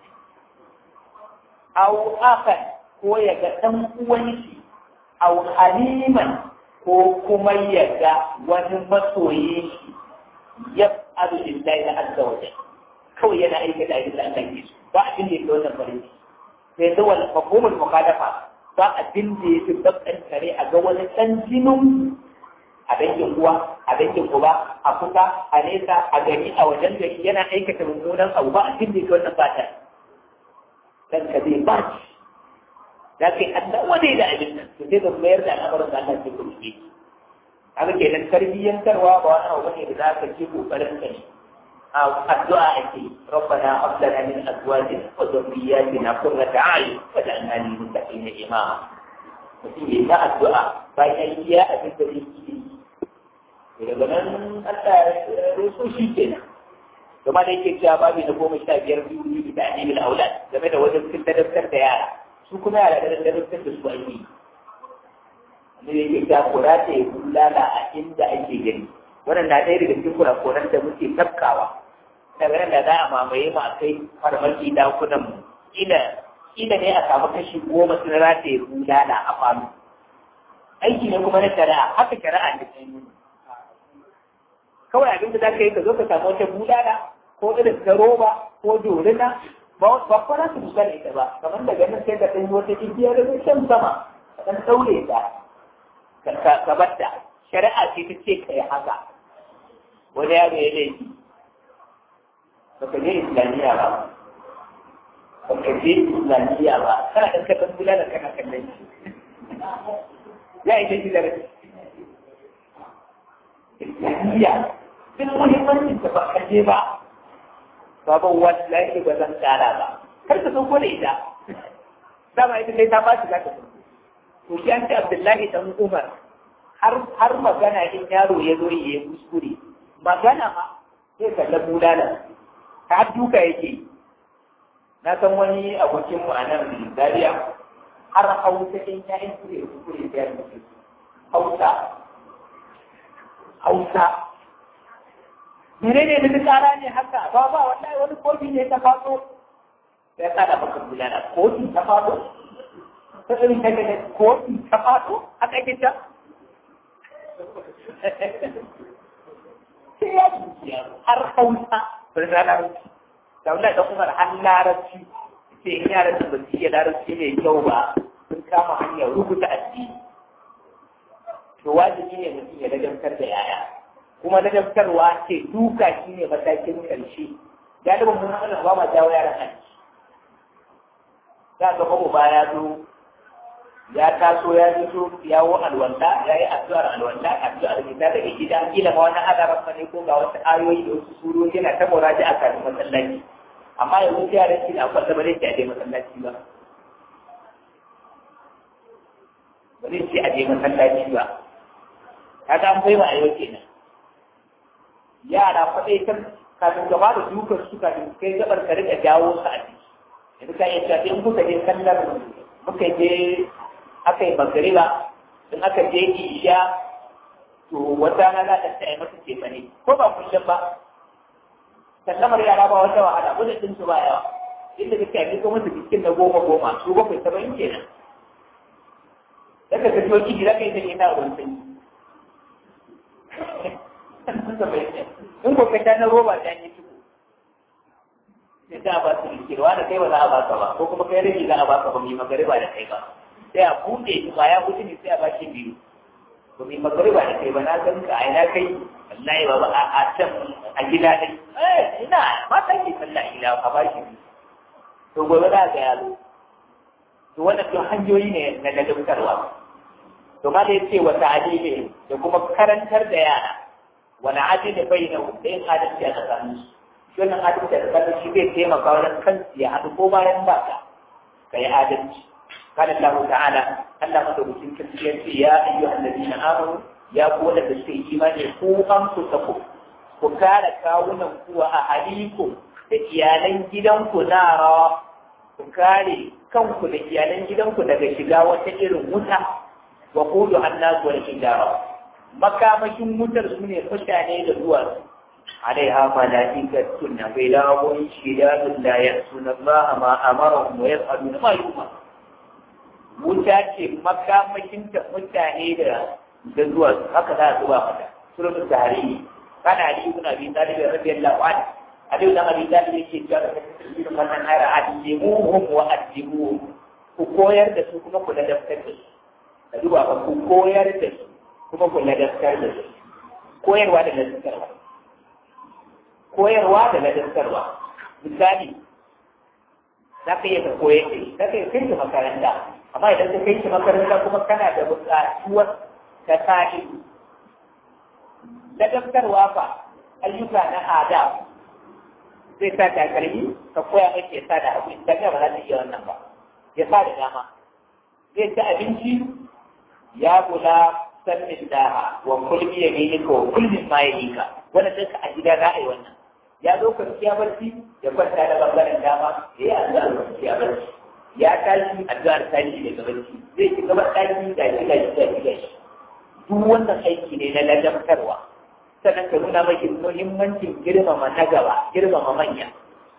aw akan ko ya ga ɗan uwan shi aw haliman ko kuma ya ga wani masoyi ya abu lillahi na azza wa kawai yana aikata abin da Allah ke so ba abin da yake wannan farin ciki sai da wal mafhumul mukhalafa ba abin da yake bakkan kare a ga wani dan jinin a dangin uwa a dangin uba a kusa a nesa a gari a wajen gari yana aikata mummunan abu ba abin da yake wannan fata dan ka zai ba shi da kai Allah wadai da abin nan to sai ka mayar da al'amarin da Allah ke kuma yi haka kenan tarbiyyantarwa ba wani abu bane da za ka ce kokarin ka ne a addu'a ake rabbana hab lana min azwajina wa dhurriyyatina qurrata a'yun waj'alna lil muttaqina imama mutum ya yi addu'a bayan iya abin da zai yi daga nan Allah ya so shi kenan kuma da yake cewa babu na goma sha biyar biyu biyu da animil aulad game da wajen cikin ladabtar da yara su kuma yara da ladabtar da su ake yi wanda yake cewa kura ta yi bulala a inda ake gani wannan na ɗaya daga cikin kurakuran da muke tafkawa daga nan da za a mamaye mu a kai farmaki dakunan mu ina ina ne a samu kashi goma sun rataye bulala a falo aiki ne kuma na shari'a haka shari'a ne ta yi kawai abin da za ka yi ka zo ka samu wata bulala ko irin ta roba ko dorina ba ba fara su buga ita ba kamar da ganin sai ka ɗanyi wata igiya da zai shan sama ka ɗan ɗaure ta ka batta shari'a ce ta ce ka yi haka wani yaro ya laifi baka je islamiyya ba baka je islamiyya ba kana ɗan kaɗan bulala kana kallon shi ya yi shi da islamiyya duk muhimmancin da ba ka je ba baban wallahi ba zan kara ba kar ka sauko da ita dama ita sai ta bashi za ka sauko to shi an ce abdullahi dan umar har har magana in yaro ya zo ya yi kuskure magana ma sai kalla bulala ta duka yake na san wani abokin mu a nan Zaria har hausa in ya yi kuskure kuskure sai ya mutu hausa hausa menene da tsara ne haka ba ba wallahi wani kofi ne ta faso ya kada maka bulala kofi ta faso ta irin ta gane kofi ta faso haka ke ta sai ya dukiya har hausa bari na larabci da wanda da kuma har larabci sai in yaran da ba su iya larabci mai kyau ba sun kama hanyar rubuta addini to wajibi ne mutum ya dagamtar da yaya kuma ladabtarwa ce duka shi ne matakin ƙarshe galibin mun hana ba ma jawo yaran aji za ga babu ba ya zo ya taso ya zo yawo alwanda ya yi addu'ar alwanda addu'ar ne ta daga gida kila ma wani adaran ne ko ga wasu ayoyi da wasu surori yana ta muraji a kan masallaci amma yanzu yaran shi na kwalla ba zai ce a je masallaci ba ba zai ce a je masallaci ba kaga an bai wa ayo kenan yara faɗai kan kafin gaba da dukar su kafin kai gabar ka rika jawo su a ciki yanzu ka iya cewa in kuka je sallar muka je aka yi magariba in aka je isha to wata rana za ta tsaye masa cefa ne ko ba kullum ba sallamar yara ba wata wahala wanda din su ba yawa inda kake yi ko musu cikin na goma goma su bakwai saba'in kenan daga ka ciwo ciki za ka yi ta ne na ruwan sanyi in ko ka na roba ta yi tuku sai ta ba su rikirwa da kai ba za a baka ba ko kuma kai rage za a baka ba mai magariba da kai ba sai a buɗe shi ba ya wuce ne sai a baki biyu ba mai magariba da kai ba na san ka aina kai wallahi ba ba a can a gida dai eh ina ma san ki sallah ila a baki biyu to gobe za ga yaro to wannan to hanyoyi ne na ladabtarwa to ma da yace wa ta'alimi da kuma karantar da yara wani adili bai da yin adalci a tsakanin su wannan adalci a tsakanin shi zai taimaka wajen kansu ya haɗu ko bayan ba ka ka yi adalci قال الله تعالى ألا مدرسين كثيرا يا أيها الذين آمنوا يا قول الذين إيمان قوا أنفسكم وكان كاونا هو أهليكم iyalan gidanku nara ku kare kanku da iyalan gidanku daga shiga wata irin wuta wa kudu annasu wal hijara makamashin wutar su ne mutane da duwatsu alaiha malaikatun ghayrun shidadun la ya'suna Allah ma amarahum wa yaf'aluna ma yu'mar wuta ce makamashin ta mutane da da duwatsu haka za a zuba mata suratul tahrim kana ali ibn abi talib radiyallahu anhu ali ibn abi talib yake cewa da tafsirin wannan ayar adimuhum wa adimuhum ku koyar da su kuma ku ladabtar da su ka duba ba ku koyar da su kuma ku ladabtar da su koyarwa da ladabtarwa koyarwa da ladabtarwa misali za ka iya ka koyar da shi za ka iya kai shi makaranta amma idan ka kai shi makaranta kuma kana da buƙatuwar ka tashi ladabtarwa fa ayyuka na adab zai sa takalmi ka koya mai ya sa da abu idan ba za ta iya wannan ba ya sa da dama zai ci abinci ya kula sannin daha wa kulmi ya gini ko kulmin ma ya nika wannan duka a gida za a yi wannan ya zo kwanciya barci ya kwanta da bangaren dama ya yi addu'ar kwanciya barci ya tashi addu'ar tashi daga barci zai ci gaba ɗaki ga shi ga shi ga shi ga shi duk wannan aiki ne na ladabtarwa sannan ka nuna maki muhimmancin girmama na gaba girmama manya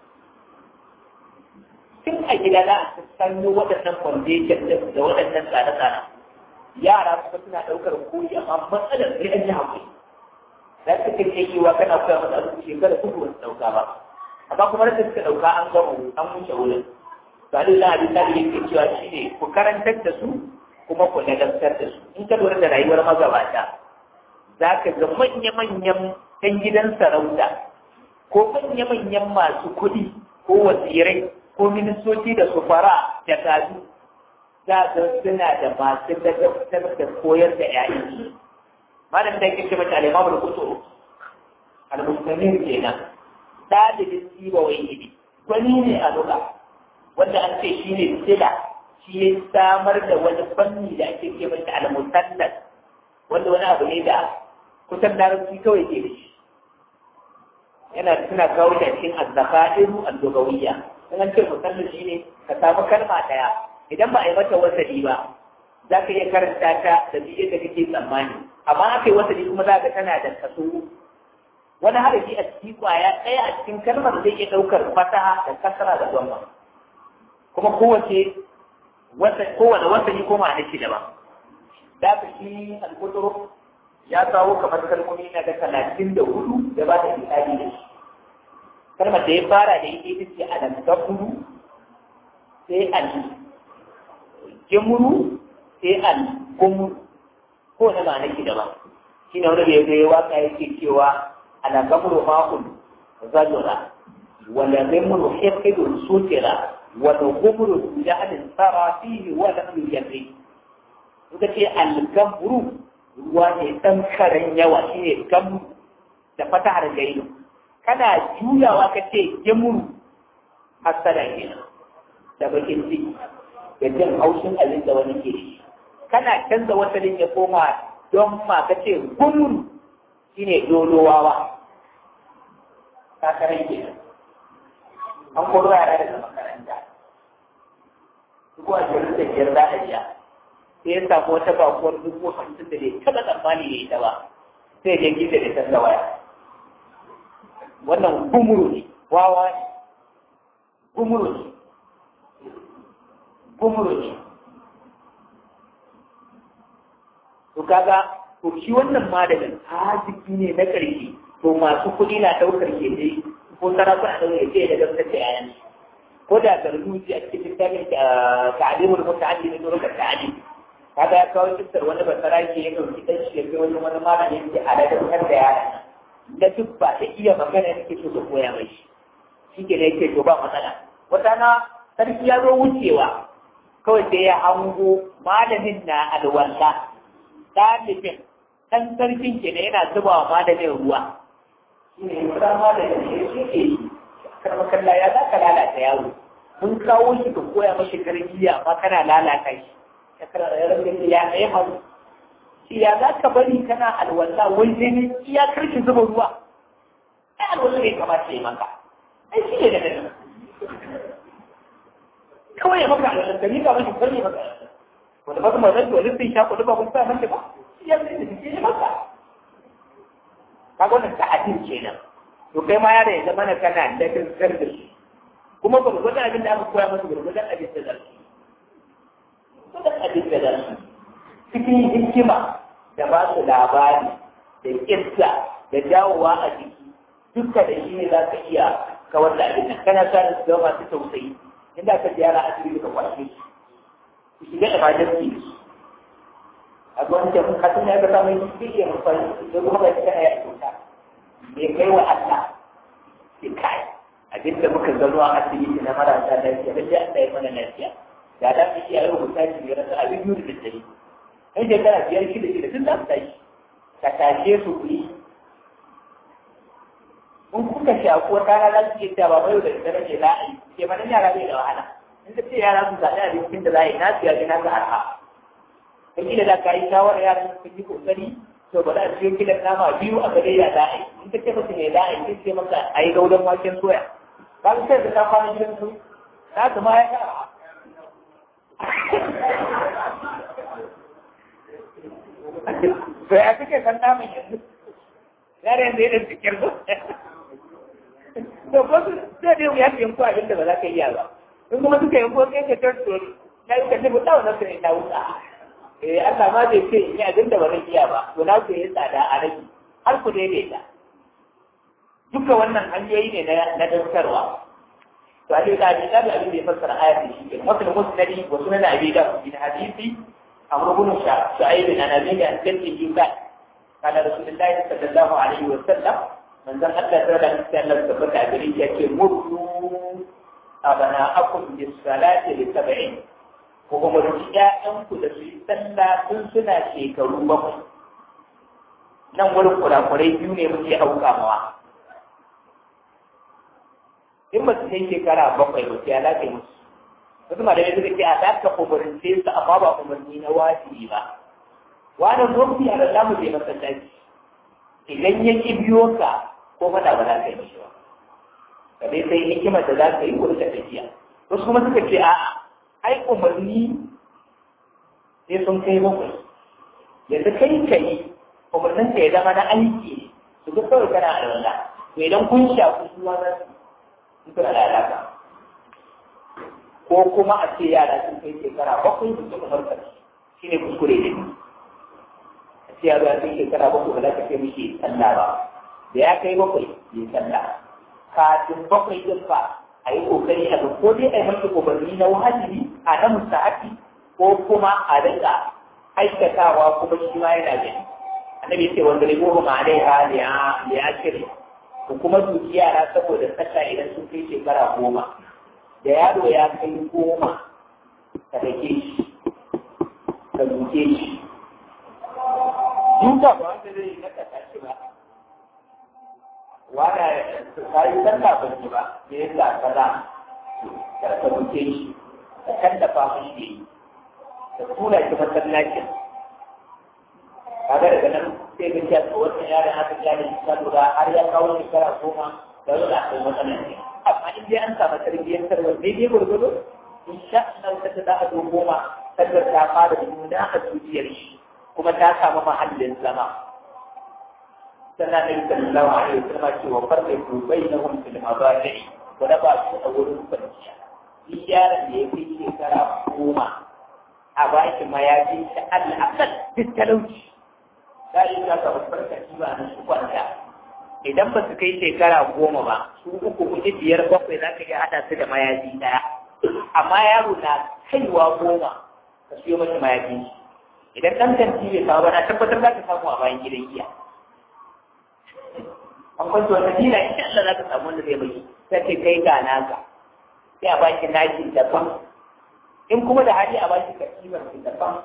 tun a gida za a sanyo waɗannan foundation ɗin da waɗannan tsare-tsare yara kuma suna ɗaukar koyi amma matsalar sai an yi haƙuri za su kan iya yiwa kana koya masa abu shekara uku ba su ɗauka ba amma kuma da suka ɗauka an gama an wuce wurin ba da za a bi tsari yake cewa shi ne ku karantar da su kuma ku ladabtar da su in ka lura da rayuwar magabata za ka ga manya-manyan ɗan gidan sarauta ko manya-manyan masu kuɗi ko wasirai ko ministoci da sufara da kazu za ga suna da masu ladabtar da koyar da ‘ya'yansu. Malam da yake mata alimamul kutu, al-muslimin kenan, ɗalibin siba wai ibi, wani ne a lura, wanda an ce shi ne sila, shi ya samar da wani fanni da ake ce mata al-musallas, wanda wani abu ne da kusan larabci kawai ke da shi. Yana suna kawo da cikin azzakairu al-lugawiyya. In an ce musallas shi ne ka samu kalma ɗaya, idan ba a yi mata wasali ba za ka iya karanta ta da biye da kake tsammani amma aka yi wasali kuma za ka tana da kaso wani harafi a cikin kwaya ɗaya a cikin kalmar zai iya ɗaukar fasaha da kasara da gwamma kuma kowace kowane wasali ko ma'ana shi daban da ka shi alkuturu ya kawo kamar kalmomi na da talatin da hudu da ba ta misali da shi kalmar da ya fara da ita ita ce alamtafuru sai al jimuru sai al kumuru ko na ma'ana shi daban shi ne wani da ya zo ya waka yake cewa ala gamru ma'un zajura wala gamru hiqidun sutira wala gumru jahalin tsara fihi wala yujri suka ce al gamru ruwa ne dan karen yawa shi ne gamru da fatahar gaido kana juyawa ka ce gemuru hasada kenan da bakin ciki da jin haushin abin da wani ke shi kana canza wasalin ya koma don ma ka ce gumuru shine dolowawa kakarai ke an koro yara daga makaranta duk a jirin da biyar za a biya sai ya samu wata bakuwar dubu hamsin da bai taɓa tsammani da ita ba sai ya gida da canza waya wannan gumuru ne wawa ne gumuru ne gumuru ne to kaga to shi wannan malamin haziki ne na ƙarshe to masu kuɗi na ɗaukar ke dai ko sarakuna ɗaukar ke da gamsar da yayan ko da zarzuci a cikin littafin ta'alimul muta'allim ne zuwa ta'alim kaga ya kawo kisar wani basara ke ya ɗauki ɗan shi ya kai wani wani malamin yake a ladabtar da yaran da duk ba ta iya magana yake so ka koya mai shi shi ke da yake to ba matsala wata na sarki ya zo wucewa kawai sai ya hango malamin na alwala ɗalibin ɗan sarkin ke ne yana zuba wa malamin ruwa shi ne wata malamin ne shi ke yi karmakalla ya za ka lalata yaro mun kawo shi ka koya mashi tarbiyya amma kana lalata shi ya kara da yaran ya ɗaya hannu shi ya za ka bari kana alwala wai sai ne iya karshen zuba ruwa ai alwala ne kamata ya maka ai shi ne da nan kawai ya maka alwala ka mika mashi karni maka wanda ba su ma zai wani sai shafa ba kun sa mace ba shi ya zai da shi ya maka kaga wannan ta'adin kenan to kai ma yaro ya zama na kana da kankan da shi kuma ba gurgurdan abin da aka koya masa gurgurdan abin da zai gurgurdan abin da zai cikin hikima da ba su labari da kirsa da dawowa a jiki duka da shi ne za ka iya kawar da abin nan kana sa su zama masu tausayi inda ka ziyara asibiti ka kwashe su ku shiga emergency a gwamnati mun kasu ne ga samun shi zai iya mafari da kuma ga cikin ya kyauta bai kai wa Allah ke kai abin da muka gano a asibiti na marasa lafiya da ya Allah ya mana lafiya da da mu iya rubuta shi da rasa abin yuri da dare kai shekara biyar shida shida tun za su tashi ka tashe su ku yi in kuka shaku wata rana za su iya cewa ba yau da dare ne za a yi ke mana yara bai da wahala in ka ce yara su zaɓi abincin da za a yi na siya na ga arha kila da ka yi shawarar yaran sun yi kokari to ba za a ciyo kilan nama biyu a gare ya za a yi in ka ce masa me za a yi sai ce maka a yi gaudan waken soya ka ga sai da ka kwana gidan su ta kuma ya ka to ya kake san naman yanzu yare yanzu ya da cikin su to ko su sai dai ya fi yanku abin da ba za ka iya ba in kuma suka yanku kai ka tarso na yi ka ce mu dawo na su ne na wuta eh Allah ma zai ce in yi abin da ba zan iya ba to na ku yi tsada a rage har ku daidaita duka wannan hanyoyi ne na daskarwa to a dai da abin da abin da ya fassara ayat shi ke mutum musnadi wa sunan abi da bin hadisi amr ibn shu'aib an abi da al-kalbi ba kana rasulullahi sallallahu alaihi wa sallam manzon Allah ta da Allah tabbata gari yake mutu abana akum bis salati li sab'in ko kuma da ƴaƴanku da su yi sallah tun suna shekaru bakwai nan wurin kurakurai biyu ne muke auka mawa in ba su kai shekara bakwai ba sai alaƙa yi musu wasu ma da ya suka ce a za ka umarce su amma ba umarni na wajibi ba wani zofi a lalla mu je masallaci idan ya ki biyo ka ko fada ba za ka yi shi ba ka dai sai hikimar da za ka yi ko ta tafiya wasu kuma suka ce a'a ai umarni sai sun kai bakwai yadda kai ka yi umarnin ka ya zama na aiki su ga kawai kana a wanda to idan kun shafi su ma za su suna da alaƙa ko kuma a ce yara sun kai shekara bakwai su suka farka shi ne kuskure ne a ce yaro ya kai shekara bakwai ba za ka ce mishi sallah ba da ya kai bakwai ya sallah kafin bakwai din fa a yi kokari a ga ko dai a yi masa umarni na wajibi a na musta'abi ko kuma a rika aikatawa kuma shi ma yana gani annabi ya ce wanda ne goma ma dai ha da ya cire ko kuma duki yara saboda tsaka idan sun kai shekara goma da yaro ya kai goma ka dake shi ka duke shi duka ba wanda zai yi na kasa shi ba wanda ka yi sallah ba ki ba me yasa kaza ka ka duke shi ka kallafa mishi yi ka tura shi masallacin kaga daga nan sai ga cewa ko wannan yaron aka gane shi ta lura har ya kawo shekara goma da wani a kai matsalar ne amma in dai an samu tarbiyyar tarwar daidai gwargwado in sha Allah ta ta za a zo goma sadar ta fara nuna a zuciyar shi kuma ta samu mahallin zama sannan nabi sallallahu alaihi wasallam ce wa farqu bainahum fil mabadi'i wa da ba su a wurin kwanciya shi yaron da ya fi shekara goma a baki mayafin shi al'akal duk talauci za a yi ta ka farkaci ba na su kwanta idan ba su kai shekara goma ba su uku kuɗi biyar bakwai za ka iya haɗa su da mayafi ɗaya amma yaro na kaiwa goma ka siyo masa mayafi idan ɗan kanti bai kawo ba na tabbatar za ka samu a bayan gidan giya an kwanci wata dina insha Allah za ka samu wanda zai mai sai ce kai ga naka sai a baki naki daban in kuma da hali a baki kasimar ki daban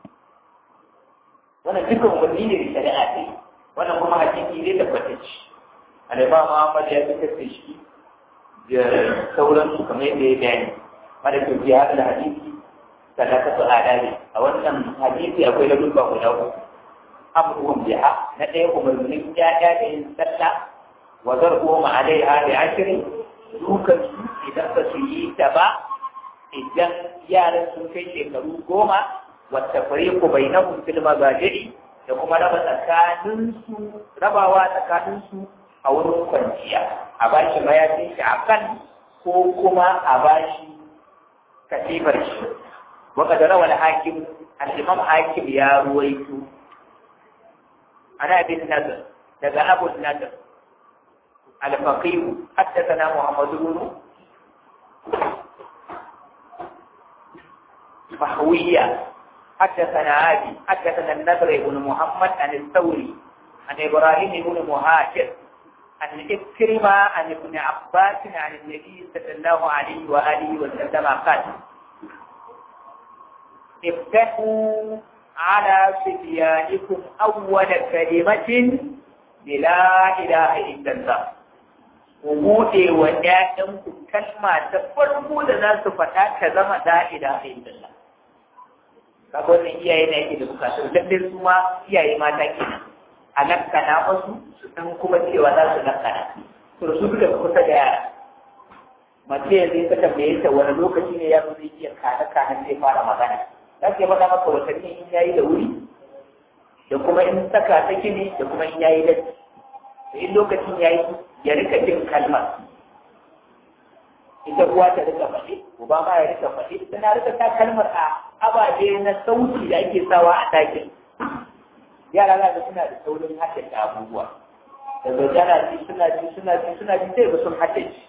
wannan dukkan umarni ne da shari'a ce wannan kuma hakiki ne tabbatacce alima Muhammad ya fitar da shi da sauransu kamar yadda ya bayani wanda ke biya da hadisi sannan ka su adali a wannan hadisi akwai na dubba guda uku amruhum biha na ɗaya umarnin ya'ya da yin sallah wa zarbuhum alaiha bi ashrin dukan su idan ba su yi ta ba idan yaran sun kai shekaru goma wata fariqu bainahum fil mazaji'i da kuma raba tsakaninsu rabawa tsakaninsu a wurin kwanciya a bashi mayafin shi a kan ko kuma a bashi katifar shi waka da rawar hakim al-imam hakim ya ruwaito ana bin nazar daga abu nazar al-faqih haddathana muhammad ibn mahwiya حدثنا عادي حدثنا النضر بن محمد عن الثوري عن ابراهيم بن مهاجر عن إكرمة عن ابن عباس عن النبي صلى الله عليه وآله وسلم قال افتحوا على صبيانكم أول كلمة بلا إله إلا الله وموتي ودائمكم كلمة تفرقوا لنا سفتا كذا لا إله إلا الله kaga wannan iyaye ne yake da bukatu lalle su ma iyaye mata kenan a lakkana wasu su san kuma cewa za su lakkana to su duka kusa da yara mace yanzu ta tambaye ta wani lokaci ne yaro zai iya kana kana sai fara magana za ka yi faɗa maka watanni in yayi da wuri da kuma in saka ta gini da kuma in yayi latti da in lokacin yayi ya rika jin kalmar ita uwa ta rika faɗi uba ma ya rika faɗi tana rika ta kalmar a ababe na sauti da ake sawa a ɗakin yara za ga suna da saurin haddace abubuwa daga jana ji suna ji suna ji suna ji sai ga sun haddace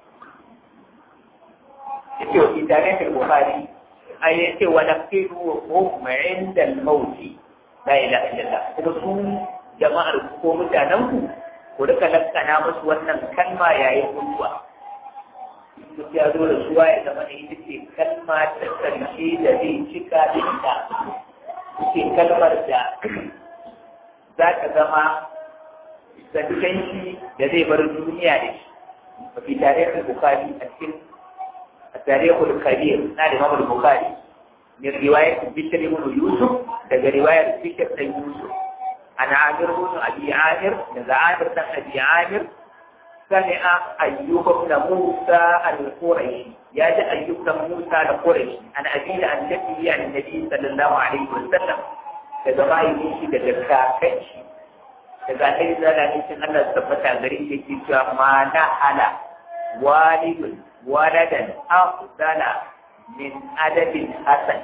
yake wa itare da buhari a yace wa nafidu hum inda al-maut la ilaha illallah kuma su jama'ar ko mutanen ku ku rika lakkana musu wannan kalma yayin mutuwa duk ya zo da suwa ya zama ita ce kalma ta karshe da zai cika da ita ce kalmar da za ta zama shi da zai bar duniya da shi mafi tarihin bukari a cikin tarihul kabir na da mamul bukari min riwayar bishir ibn yusuf daga riwayar bishir dan yusuf ana amir ibn abi amir daga amir dan abi amir سمع أيوب بن موسى القرشي يا أيوب بن موسى القرشي أنا أبي عن جده عن النبي صلى الله عليه وسلم كذا ما يمشي كذا كاكش كذا إذا لا نسي أن ثبت غريب كذا ما نحل والد ولدا أفضل من أدب حسن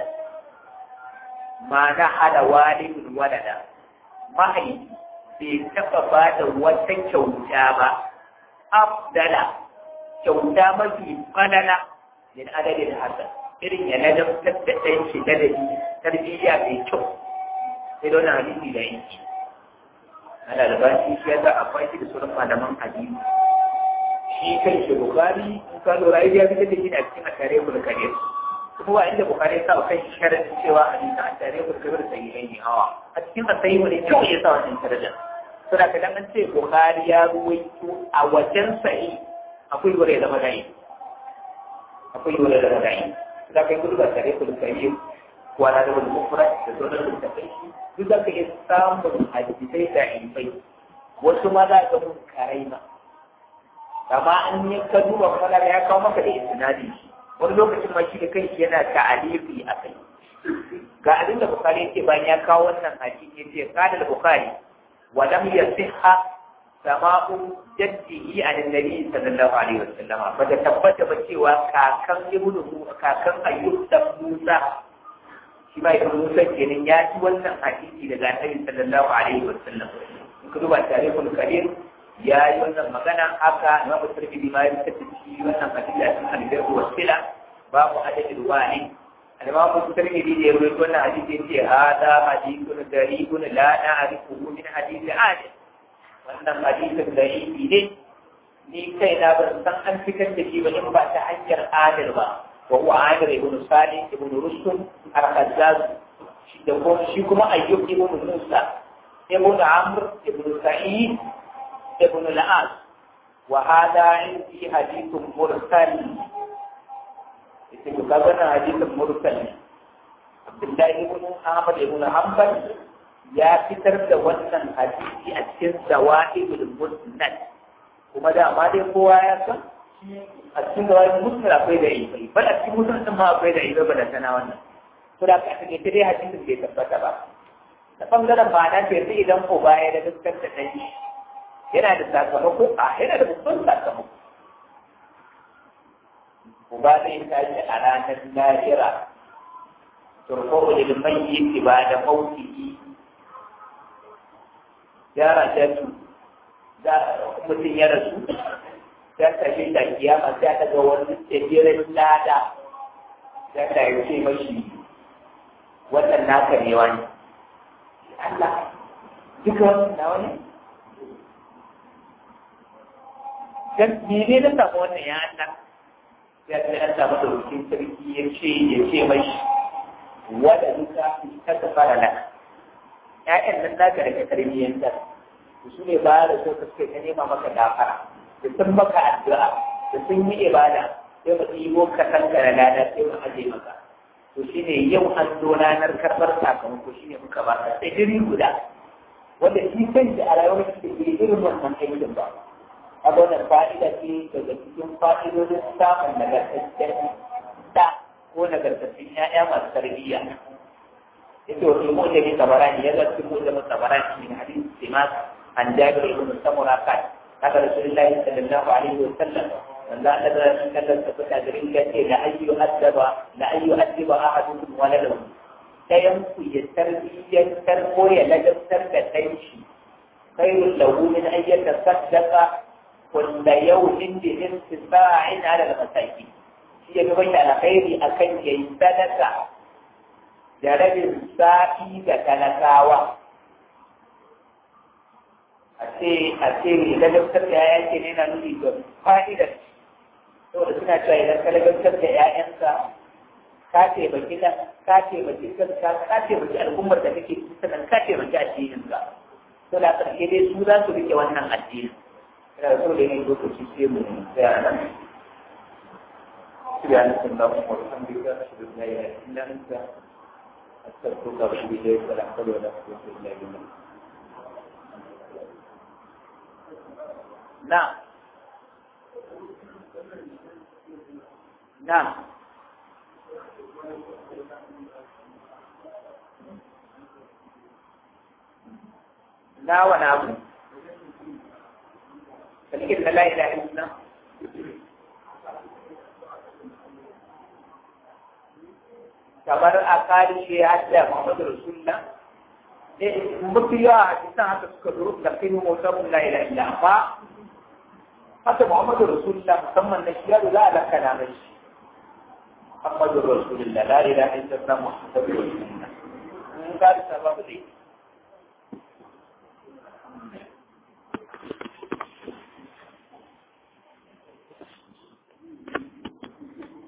ما نحل والد ولدا ما هي bai taɓa ba da wata kyauta ba afdala kyauta mafi falala min adadin hasan irin ya ladabtar da ɗan shi ladabi tarbiyya mai kyau sai da wannan hadisi da yanki ana da bashi shi yasa akwai shi da sauran malaman hadisi shi kai shi bukari in ka lura ya fitar da shi a cikin atare kul kabir kuma wa inda bukari ya sa kan shi sharadin cewa hadisi a tare kul kabir sai yi hawa a cikin asayi ne kyau ya sa wannan sharadin suna ka dan an ce Bukhari ya ruwaito a wajen sahi akwai gure da magani akwai gure da magani da kai gudu ba tare ku da yi wala da wani mufrad da sauran da kai shi duk da kai samun hadisai da ilmai wasu ma za ka mun karai ma amma an yi ka duba kuma ya kawo maka da isnadi wani lokacin ma shi da kanshi yana ta'alifi a kai ga abin da Bukhari yake bayan ya kawo wannan hadisi yace qala al-Bukhari ولم يصح سماء جده عن النبي صلى الله عليه وسلم فتثبت بcewa kakan ibnu kakan ayyub da Musa shi ma ibnu Musa kenan ya ci wannan hadisi daga Annabi sallallahu alaihi wasallam kuma duba tarihul karim ya yi wannan magana haka Imam Tirmidhi ma ya tattaci wannan hadisi a cikin al-Baqi wasila babu adadin ruwani الإمام الترمذي يروي كل حديث هذا حديث غريب لا نعرفه من حديث عادل wannan hadisin da yi ne ni kai na ban san an fitar da shi ba in ba ta hanyar adil ba wa huwa adil ibn salih ibn rustum al-khazzaz shi da kuma shi kuma ayyub ibn musa ibn amr ibn sa'id ibn al-as wa hada indi hadithun mursal ita ku kaga na hadisin mursal Abdullahi ibn Ahmad ibn Hanbal ya fitar da wannan hadisi a cikin zawaidul musnad kuma da amma dai kowa ya san a cikin zawaidul musnad akwai da ibai bal a cikin musnad din ma akwai da ibai ba da sana wannan to da ka take dai hadisin bai tabbata ba ta bangaren ma'ana ce sai idan ko baya da gaskar da dai yana da sakamako a yana da babban sakamako uba zai tashi a ranar lahira turko da mayyit ba da mautihi ya rajatu da mutum ya rasu ya tashi da kiyama sai aka ga wani tsibirin lada ya ta yi ce mashi wannan naka ne wani Allah duka wannan na wani dan mene na samu wannan ya Allah ya ce an samu daukin sarki ya ce ya ce mai wada duka ta ta fara nan ƴaƴan nan naka daga tarbiyyanta su ne ba da so ka suke ta nema maka gafara da sun maka addu'a da sun yi ibada sai mu ɗibo ka kanka da lada sai mu aje maka to shi shine yau an zo ranar karɓar sakamako shine muka ba ka tsibiri guda wanda shi kan da a rayuwar shi ke irin wannan aikin ba a wannan fa'ida ce daga cikin fa'idodin samun nagartaccen da ko nagartattun ‘ya'ya masu tarbiyya ita wasu mu da ne tabarani ya zai cikin mu da tabarani min hadisi simas an jabir ibn samura kan haka rasulullahi sallallahu alaihi wa sallam wanda Allah da shi kallon ta fita da rinka ce la ayyu addaba la ayyu addiba ahadukum waladahu dayan ku ya tarbiyyantar ko ya ladabtar da ɗan shi khairul lahu min an yatasaddaqa kulla yawmin bi intisa'in ala al-masakin shi ya gaban alkhairi akan yayi sadaka da rabin sa'i ga talakawa a ce a ce ladabtar da yayan ke ne na nuni ga fa'idar saboda suna cewa idan ka ladabtar da yayanka ka taimaki nan ka taimaki kanka ka taimaki al'ummar da kake cikin sannan ka taimaki addinin ka to da ƙarshe dai su za su rike wannan addinin ina da so da yin lokaci sai mu tsaya nan سبحانك اللهم وبحمدك أشهد أن لا إله إلا أنت أستغفرك وأتوب إليك ولا حول ولا قوة إلا بالله نعم نعم لا ولا أبو فلكن لا إله إلا الله kamar a ƙarshe hadda Muhammadu Rasulullah mafi yawa a cikin haka suka zo da kai mutum la ila illa amma haka Muhammadu Rasulullah musamman na shi yaro za a lakana mai shi Muhammadu Rasulullah la ila illa Allah Muhammadu Rasulullah in ka da sababu dai